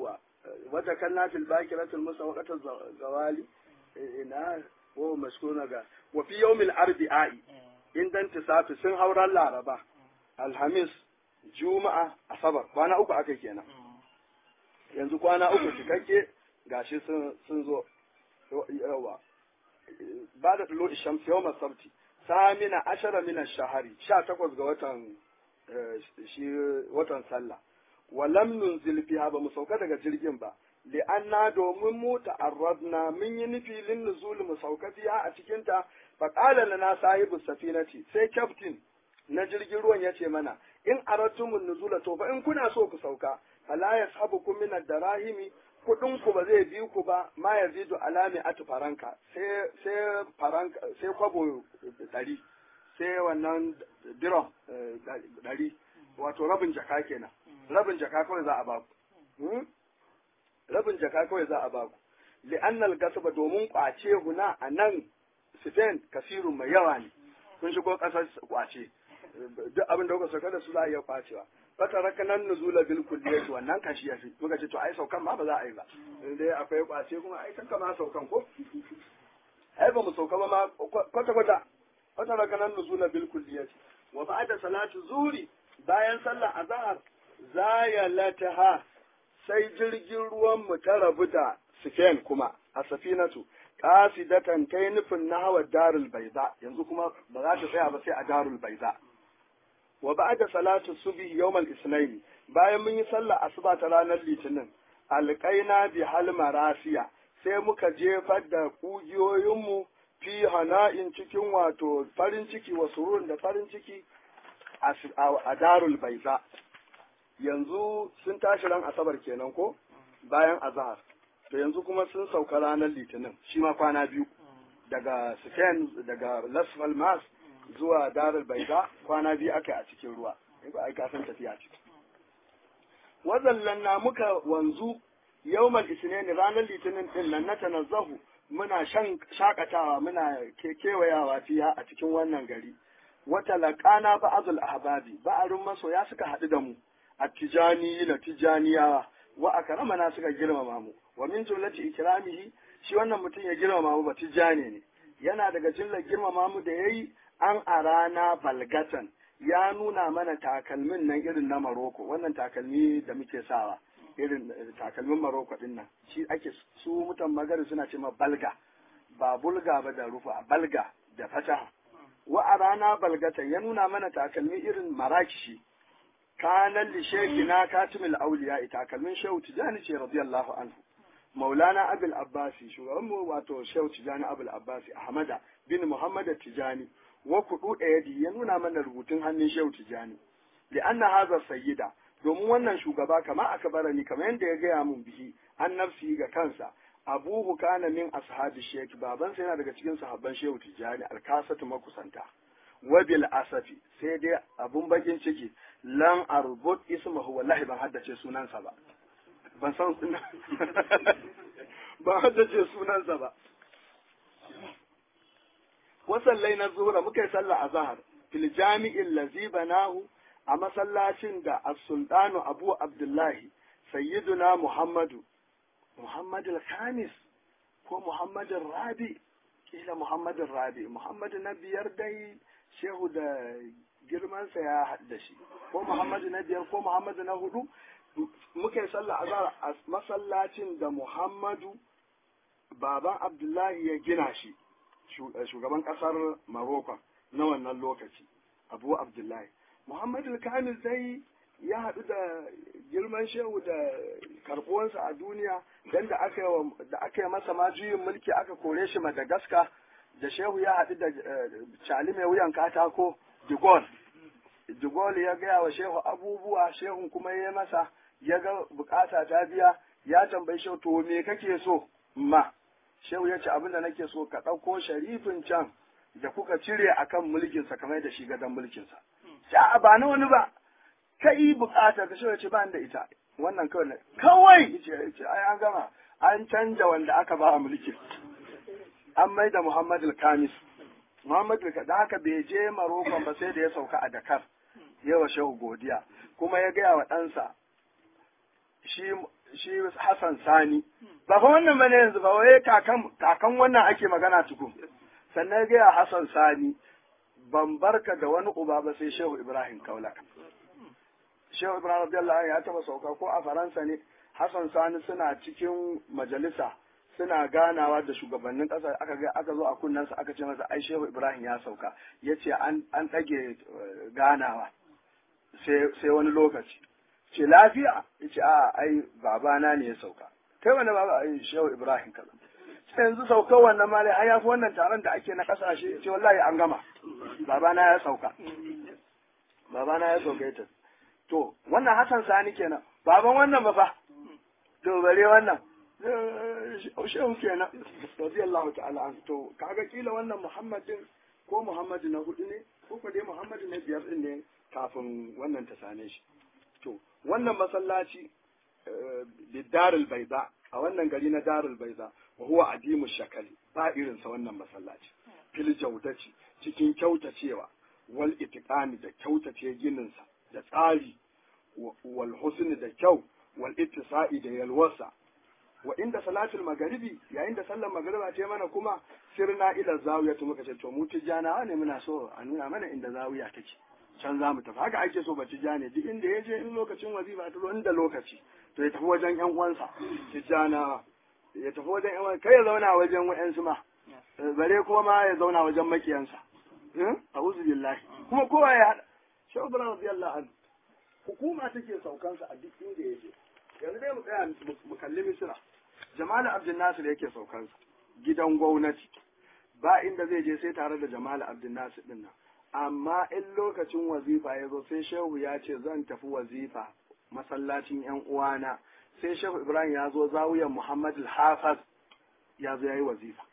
wata kanna fil bakiratul musawaqatul zawali ina wa mashkuna ga wa fi yawmil arbi'i indan tisafi sun hauran laraba alhamis juma'a asabar kwana uku aka kenan yanzu kwana uku cikakke gashi sun sun zo yawa ba da tulo ishams yawma sabti samina ashara min ash-shahri 18 ga watan shi watan sallah walam nunzil fiha ba mu sauka daga jirgin ba li'anna domin mu ta'arradna mun yi nufi lin nuzul mu sauka fiha a cikin ta fa qala lana sahibu safinati sai captain na jirgin ruwan ya ce mana in aratumun nuzula to fa in kuna so ku sauka fala yashabukum min ad-darahimi kudin ku ba zai bi ku ba ma yazidu alami atu faranka sai sai faranka sai kwabo dari sai wannan diram dari wato rabin jaka kenan rabin jaka kawai za a ba ku rabin jaka kawai za a ba ku li'annal gasaba domin kwace huna a nan Spain kasirun mai yawa ne kun shigo kasar kwace duk abin da kuka sauka da su za a iya kwacewa fata rakanan nuzula bil kulliyati wannan kan shi yafi muka ce to ai saukan ma ba za a yi ba dai akwai kwace kuma ai kanka ma saukan ko ai ba mu sauka ba ma kwata kwata fata rakanan nuzula bil kulliyati wa ba'da salatu zuri bayan sallar azhar zayalataha sai jirgin ruwan mu ta rabu da Spain kuma a safinatu qasidatan kai nufin nahwa darul bayda yanzu kuma ba za ta tsaya ba sai a darul bayda wa ba'da salatu subhi yawm al-ithnain bayan mun yi sallah asuba ta ranar litinin alqaina bi hal marasiya sai muka jefar da kugiyoyinmu fi hana'in cikin wato farin ciki wa surun da farin ciki a darul baiza yanzu sun tashi ran asabar kenan ko bayan azhar to yanzu kuma sun sauka ranar litinin shi ma kwana biyu daga Spain daga Las Palmas zuwa Darul Baiza kwana biyu aka a cikin ruwa ba ai ka san tafiya ce wazallan na muka wanzu yawmal isnin ranar litinin din nan na tanazzahu muna shan shakatawa muna kewayawa fiya a cikin wannan gari wata laƙana ba'azul ahbabi ba'arun masoya suka haɗu da mu a tijani na tijaniyawa wa akramana suka girmama mu wa min jumlati ikramihi shi wannan mutum ya girmama mu ba tijani ne yana daga jillar girmama mu da yayi an arana balgatan ya nuna mana takalmin nan irin na Maroko wannan takalmi da muke sawa irin takalmin Maroko din nan shi ake su mutan magari suna ce ma balga ba bulga ba da rufa balga da fataha wa arana balgatan ya nuna mana takalmi irin marakishi kanan li shekina katimul auliya takalmin shehu tijani ce radiyallahu anhu maulana abul abbasi shugaban mu wato shehu tijani abul abbasi ahmada bin muhammad tijani wa kudu yadi ya nuna mana rubutun hannun shehu tijani li anna hadha sayyida domin wannan shugaba kama aka barani kamar yadda ya gaya mun bihi an nafsi ga kansa abuhu kana min ashabi sheki babansa yana daga cikin sahabban shehu tijani alkasatu makusanta wabil asafi sai dai abun bakin ciki lan arbut ismahu wallahi ban haddace sunansa ba ban san ban haddace sunansa ba wasallai na zuhura muka yi sallah a zahar fil jami'in lazi banahu a masallacin da as-sultanu abu abdullahi sayyiduna muhammadu muhammadu khamis ko muhammadu rabi kila muhammadu rabi muhammadu na biyar dai shehu da girmansa ya haɗa shi ko muhammadu na biyar ko muhammadu na hudu muka yi sallah azhar a masallacin da muhammadu baban abdullahi ya gina shi shugaban ƙasar maroko na wannan lokaci abu abdullahi muhammadu kamil dai ya haɗu da girman shehu da karɓuwansa a duniya don da aka yi masa ma juyin mulki aka kore shi madagascar da shehu ya haɗu da cali mai wuyan katako de Gaulle. de Gaulle ya gaya wa shehu abubuwa shehun kuma ya masa ya ga bukata ta biya ya tambayi shehu to me kake so ma shehu ya ce abin da nake so ka ɗauko sharifin can da kuka cire akan mulkinsa kamar da shi gadon mulkinsa. Ya ba na wani ba, kai bukata ka shehu ya ce ba da ita wannan kawai ne kawai ce ai an gama an canja wanda aka ba mulkin. an mai da Muhammad al-Kamis. Muhammad da haka bai je Maroko ba sai da ya sauka a Dakar, yawa shehu godiya, kuma ya gaya wa ɗansa, shi shi Hassan Sani ba fa wannan bane yanzu ba wai kakan kakan wannan ake magana tukun sannan ga Hassan Sani ban barka da wani uba ba sai Shehu Ibrahim Kaulak Shehu Ibrahim radiyallahu anhu ya taba sauka ko a Faransa ne Hassan Sani suna cikin majalisa suna ganawa da shugabannin ƙasa aka ga aka zo a kunnensa aka ce masa ai Shehu Ibrahim ya sauka yace an an ɗage ganawa sai sai wani lokaci ce lafiya yace a ai babana ne ya sauka kai wani baba ai Shehu Ibrahim kaza sai yanzu saukar wannan ma dai har ya fi wannan taron da ake na kasashe ce wallahi an gama babana ya sauka babana ya sauka ita to wannan Hassan Sani kenan baban wannan ba fa to bare wannan shehu kenan radiyallahu ta'ala an to kaga kila wannan Muhammadin ko Muhammadu na hudu ne ko ko dai Muhammadu na biyar din ne kafin wannan ta same shi to wannan masallaci bidarul baiza a wannan gari na darul baiza wa huwa adimu shakali ba irinsa wannan masallaci fil jaudaci cikin kyautacewa wal itiqani da kyautace gininsa da tsari wal husni da kyau wal ittisa'i da yalwasa wa inda salatul magharibi yayin da sallar magariba ce mana kuma sirna ila zawiya to muka ce to mu tijjana ne muna so a nuna mana inda zawiya take can za mu tafi haka ake so ba tijjane duk inda ya je in lokacin wazifa ta inda lokaci to ya tafi wajen yan uwansa tijjana ya tafi wajen yan kai ya zauna wajen wa'yansu ma bare kuma ma ya zauna wajen makiyansa a'udhu billahi kuma kowa ya hada shehu ibrahim radiyallahu anhu hukuma take saukansa a duk inda ya je yanzu dai mu tsaya mu kalli misira jamal abdul nasir yake saukansa gidan gwamnati ba inda zai je sai tare da jamal abdul nasir din nan amma in lokacin wazifa ya zo sai shehu ya ce zan tafi wazifa masallacin yan uwana sai shehu ibrahim ya zo zawiyar muhammad al-hafiz ya zo ya yi wazifa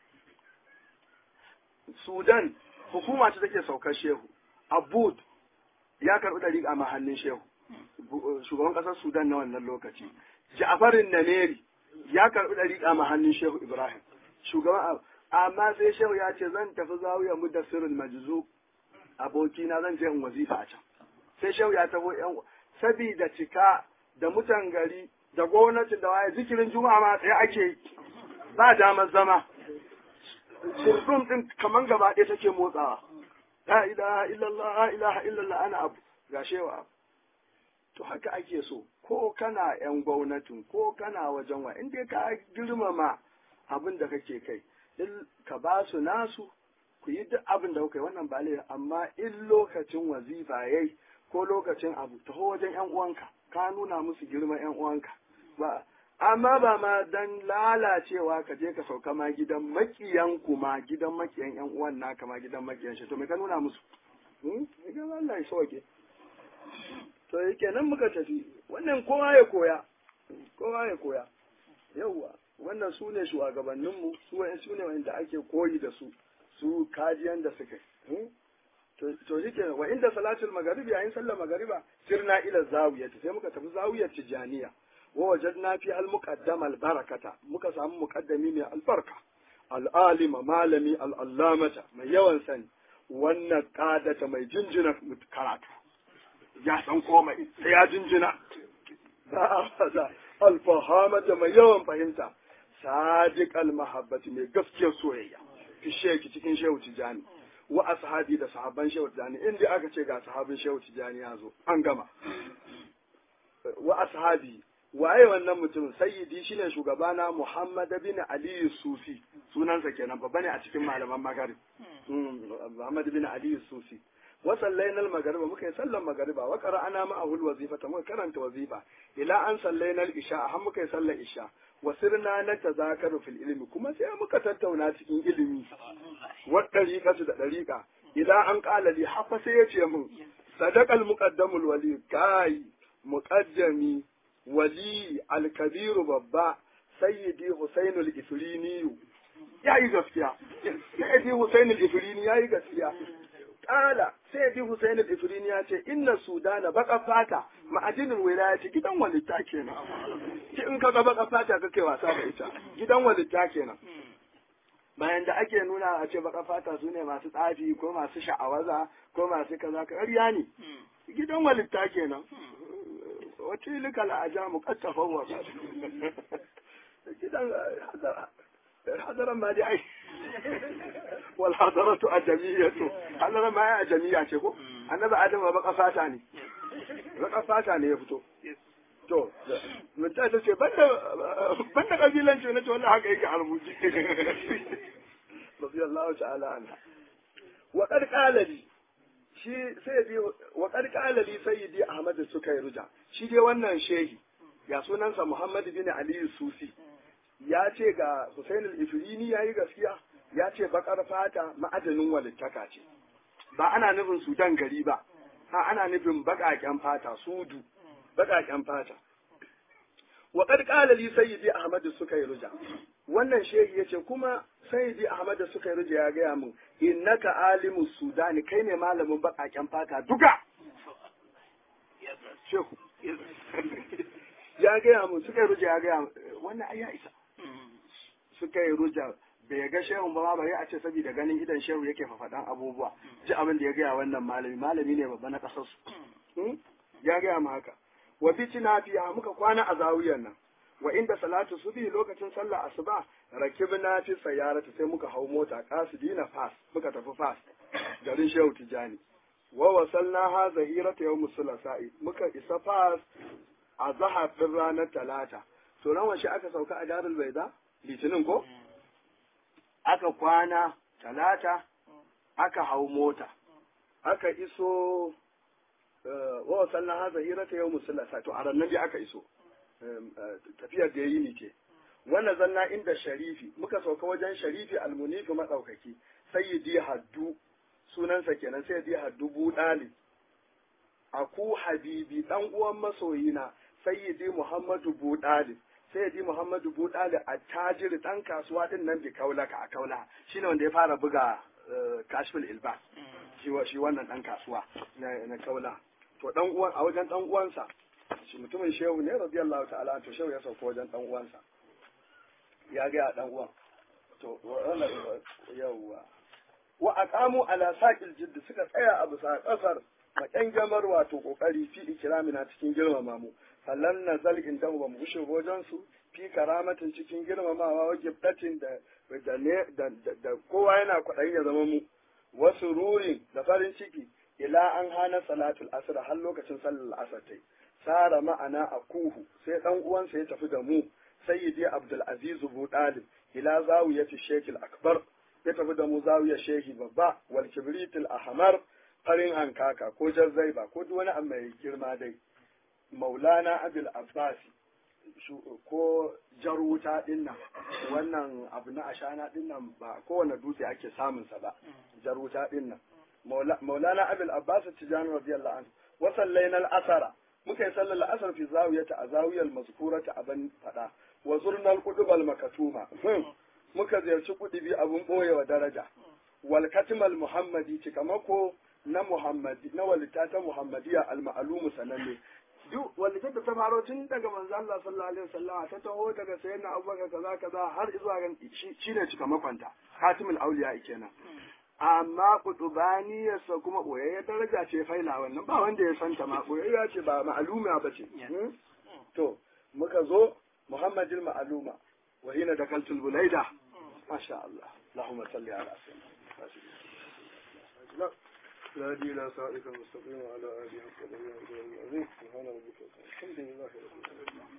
sudan hukuma ce take saukar shehu abud ya karɓi ɗari a mahallin shehu shugaban ƙasar sudan na wannan lokaci ja'farin nameri ya karɓi ɗari a mahallin shehu ibrahim shugaban amma sai shehu ya ce zan tafi zawiyar mudassirin majzu abokina zan je in wazifa a can sai shehu ya taho yan sabida cika da mutan gari da gwamnati da waye zikirin juma'a ma tsaye ake yi ba damar zama shirdum din kaman gaba ɗaya take motsawa la ilaha illallah la ilaha illallah ana abu ga shewa abu to haka ake so ko kana yan gwamnatin ko kana wajen wa inda ka girmama abin da kake kai ka ba su nasu ku yi duk abin da kuka yi wannan ba laifi amma in lokacin wazifa yayi ko lokacin abu taho wajen yan uwanka ka nuna musu girman yan uwanka ba amma ba ma dan lalacewa ka je ka sauka ma gidan makiyan kuma gidan makiyan yan uwan naka ma gidan makiyan shi to me ka nuna musu hmm ga Allah ya soke to yake nan muka tafi wannan kowa ya koya kowa ya koya yauwa wannan su ne shugabanninmu su ne wanda ake koyi da su su kajiyan da suka yi to shi ke wa inda salatul magaribi yayin sallar magariba sirna ila zawiya sai muka tafi zawiyar tijaniya wa wajadna fi al muqaddam al barakata muka samu muqaddami mai albarka al alima malami al allamata mai yawan sani wannan qadata mai jinjina karatu ya san komai sai ya jinjina al fahamata mai yawan fahimta sadiq al mahabbati mai gaskiyar soyayya fi sheki cikin shehu tijani wa ashabi da sahabban shehu tijani inda aka ce ga sahabin shehu tijani ya zo an gama wa ashabi waye wannan mutum sayyidi shine shugabana muhammad bin ali sufi sunansa kenan babba ne a cikin malaman magarib muhammad bin ali sufi wa sallaina al-maghriba muka yi sallan maghriba wa qara'ana ma'ahu al-wazifata muka karanta wazifa ila an sallaina al-isha har muka yi sallar isha wa sirna na tazakaru fil ilmi kuma sai muka tattauna cikin ilimi wa dariqatu da dariqa ila an qala li hafa sai ya ce mun sadaqal muqaddamul wali kai muqaddami wali al-kabir babba sayyidi husainul ifrini yayi gaskiya sayyidi husainul ifrini yayi gaskiya kala sai ji Hussein al-Ifrini ya ce inna Sudana baka fata ma'adinin wilayati gidan walitta kenan ki in kaga baka fata kake wasa da ita gidan walitta kenan bayan da ake nuna a ce baka fata su ne masu tsafi ko masu sha'awaza ko masu kaza ƙarya ne gidan walitta kenan wata lika la'aja mu kattafa wa gidan hadaran ma dai ai wal hadaratu ajamiyatu hadaran ma ya ajamiya ce ko annabi adam ba baka fata ne baka fata ne ya fito to mutum ta ce banda banda kabilanci na ce wallahi haka yake a rubuce radiyallahu ta'ala anha wa qad qala li shi sayyidi wa qad qala li sayyidi ahmad sukayruja shi dai wannan shehi ya sunansa muhammad bin ali sufi ya ce ga Hussein al-Ifrini yayi gaskiya ya ce bakar fata ma'adanin walittaka ce ba ana nufin Sudan gari ba ha ana nufin bakaken fata sudu bakaken fata wa qad qala li sayyidi ahmad sukayruja wannan shehi yace kuma sayyidi ahmad sukayruja ya gaya min innaka alimu sudani kai ne malamin bakaken fata duka shehu ya gaya min sukayruja ya gaya wannan ai ya isa suka yi ruja bai ga shehun ba bare a ce saboda ganin idan shehu yake fafadan abubuwa ji abin da ya gaya wannan malami malami ne babba na kasar su ya gaya mu haka wa bitina fiya muka kwana a zawiyar nan wa inda salatu subhi lokacin sallah asuba rakibna fi sayyarati sai muka hau mota qasidina fas muka tafi fas garin shehu tijani wa wasalna ha zahirata yawm sulasa'i muka isa fas a zahar din ranar talata to ran washe aka sauka a darul baida litinin ko aka kwana talata aka hau mota aka iso wa wasalna ha zahirata yau musulasa to a rannan aka iso tafiyar da yayi ni ce wannan zanna inda sharifi muka sauka wajen sharifi almunifi madaukaki sayyidi haddu sunansa kenan sayyidi haddu budali aku habibi dan uwan masoyina sayyidi muhammadu budali sayyidi muhammadu budali a tajiri dan kasuwa din nan bi kaulaka a kaula shine wanda ya fara buga kashful ilbas shi wannan dan kasuwa na kaula to dan uwan a wajen dan uwansa shi mutumin shehu ne radiyallahu ta'ala to shehu ya sauko wajen dan uwansa ya ga dan uwan to wannan yawa wa aqamu ala saqil jidd suka tsaya a bisa kasar maƙyan gamar wato kokari fi ikramina cikin girmama mu fallan nazal indahu ba mu gushe wajen su fi karamatin cikin girmamawa wa gibdatin da da da kowa yana kwaɗayin ya zama mu wasu rurin da farin ciki ila an hana salatul asr har lokacin sallar asr tai sara ma'ana a kuhu sai dan uwansa ya tafi da mu sayyidi abdul aziz bu dalib ila zawiyati shekil akbar ya tafi da mu zawiyar shehi babba wal kibritul ahmar farin hankaka ko jazzaiba ko duk wani abu mai girma dai maulana abul abbasi ko jar wuta din nan wannan abu na ashana din nan ba kowane dutse ake samun sa ba jar wuta din nan maulana abul abbas tijani radiyallahu anhu wa sallaina al-asara muka yi sallar al-asar fi zawiyata a zawiyar mazkurata a ban fada wa zurna al-qudub al-makatuma muka ziyarci kudubi abun boyewa daraja wal katmal muhammadi cikamako na muhammadi na walita ta muhammadiya al-ma'lumu sananne duk wanda ta ta faro tun daga manzo Allah sallallahu alaihi wasallam ta taho daga sayyidina Abubakar kaza kaza har zuwa ga shine cika makwanta Hatimul Auliya kenan amma kutubani sa kuma boyayya daraja ce faila wannan ba wanda ya santa ma boyayya ce ba ma'aluma ba ce to muka zo Muhammadul ma'aluma wa hina dakaltul bulaida masha Allah Allahumma salli ala sayyidina لا دي لا صائق المستقيم على آله وصحبه وسلم سبحان ربك الحمد لله رب العالمين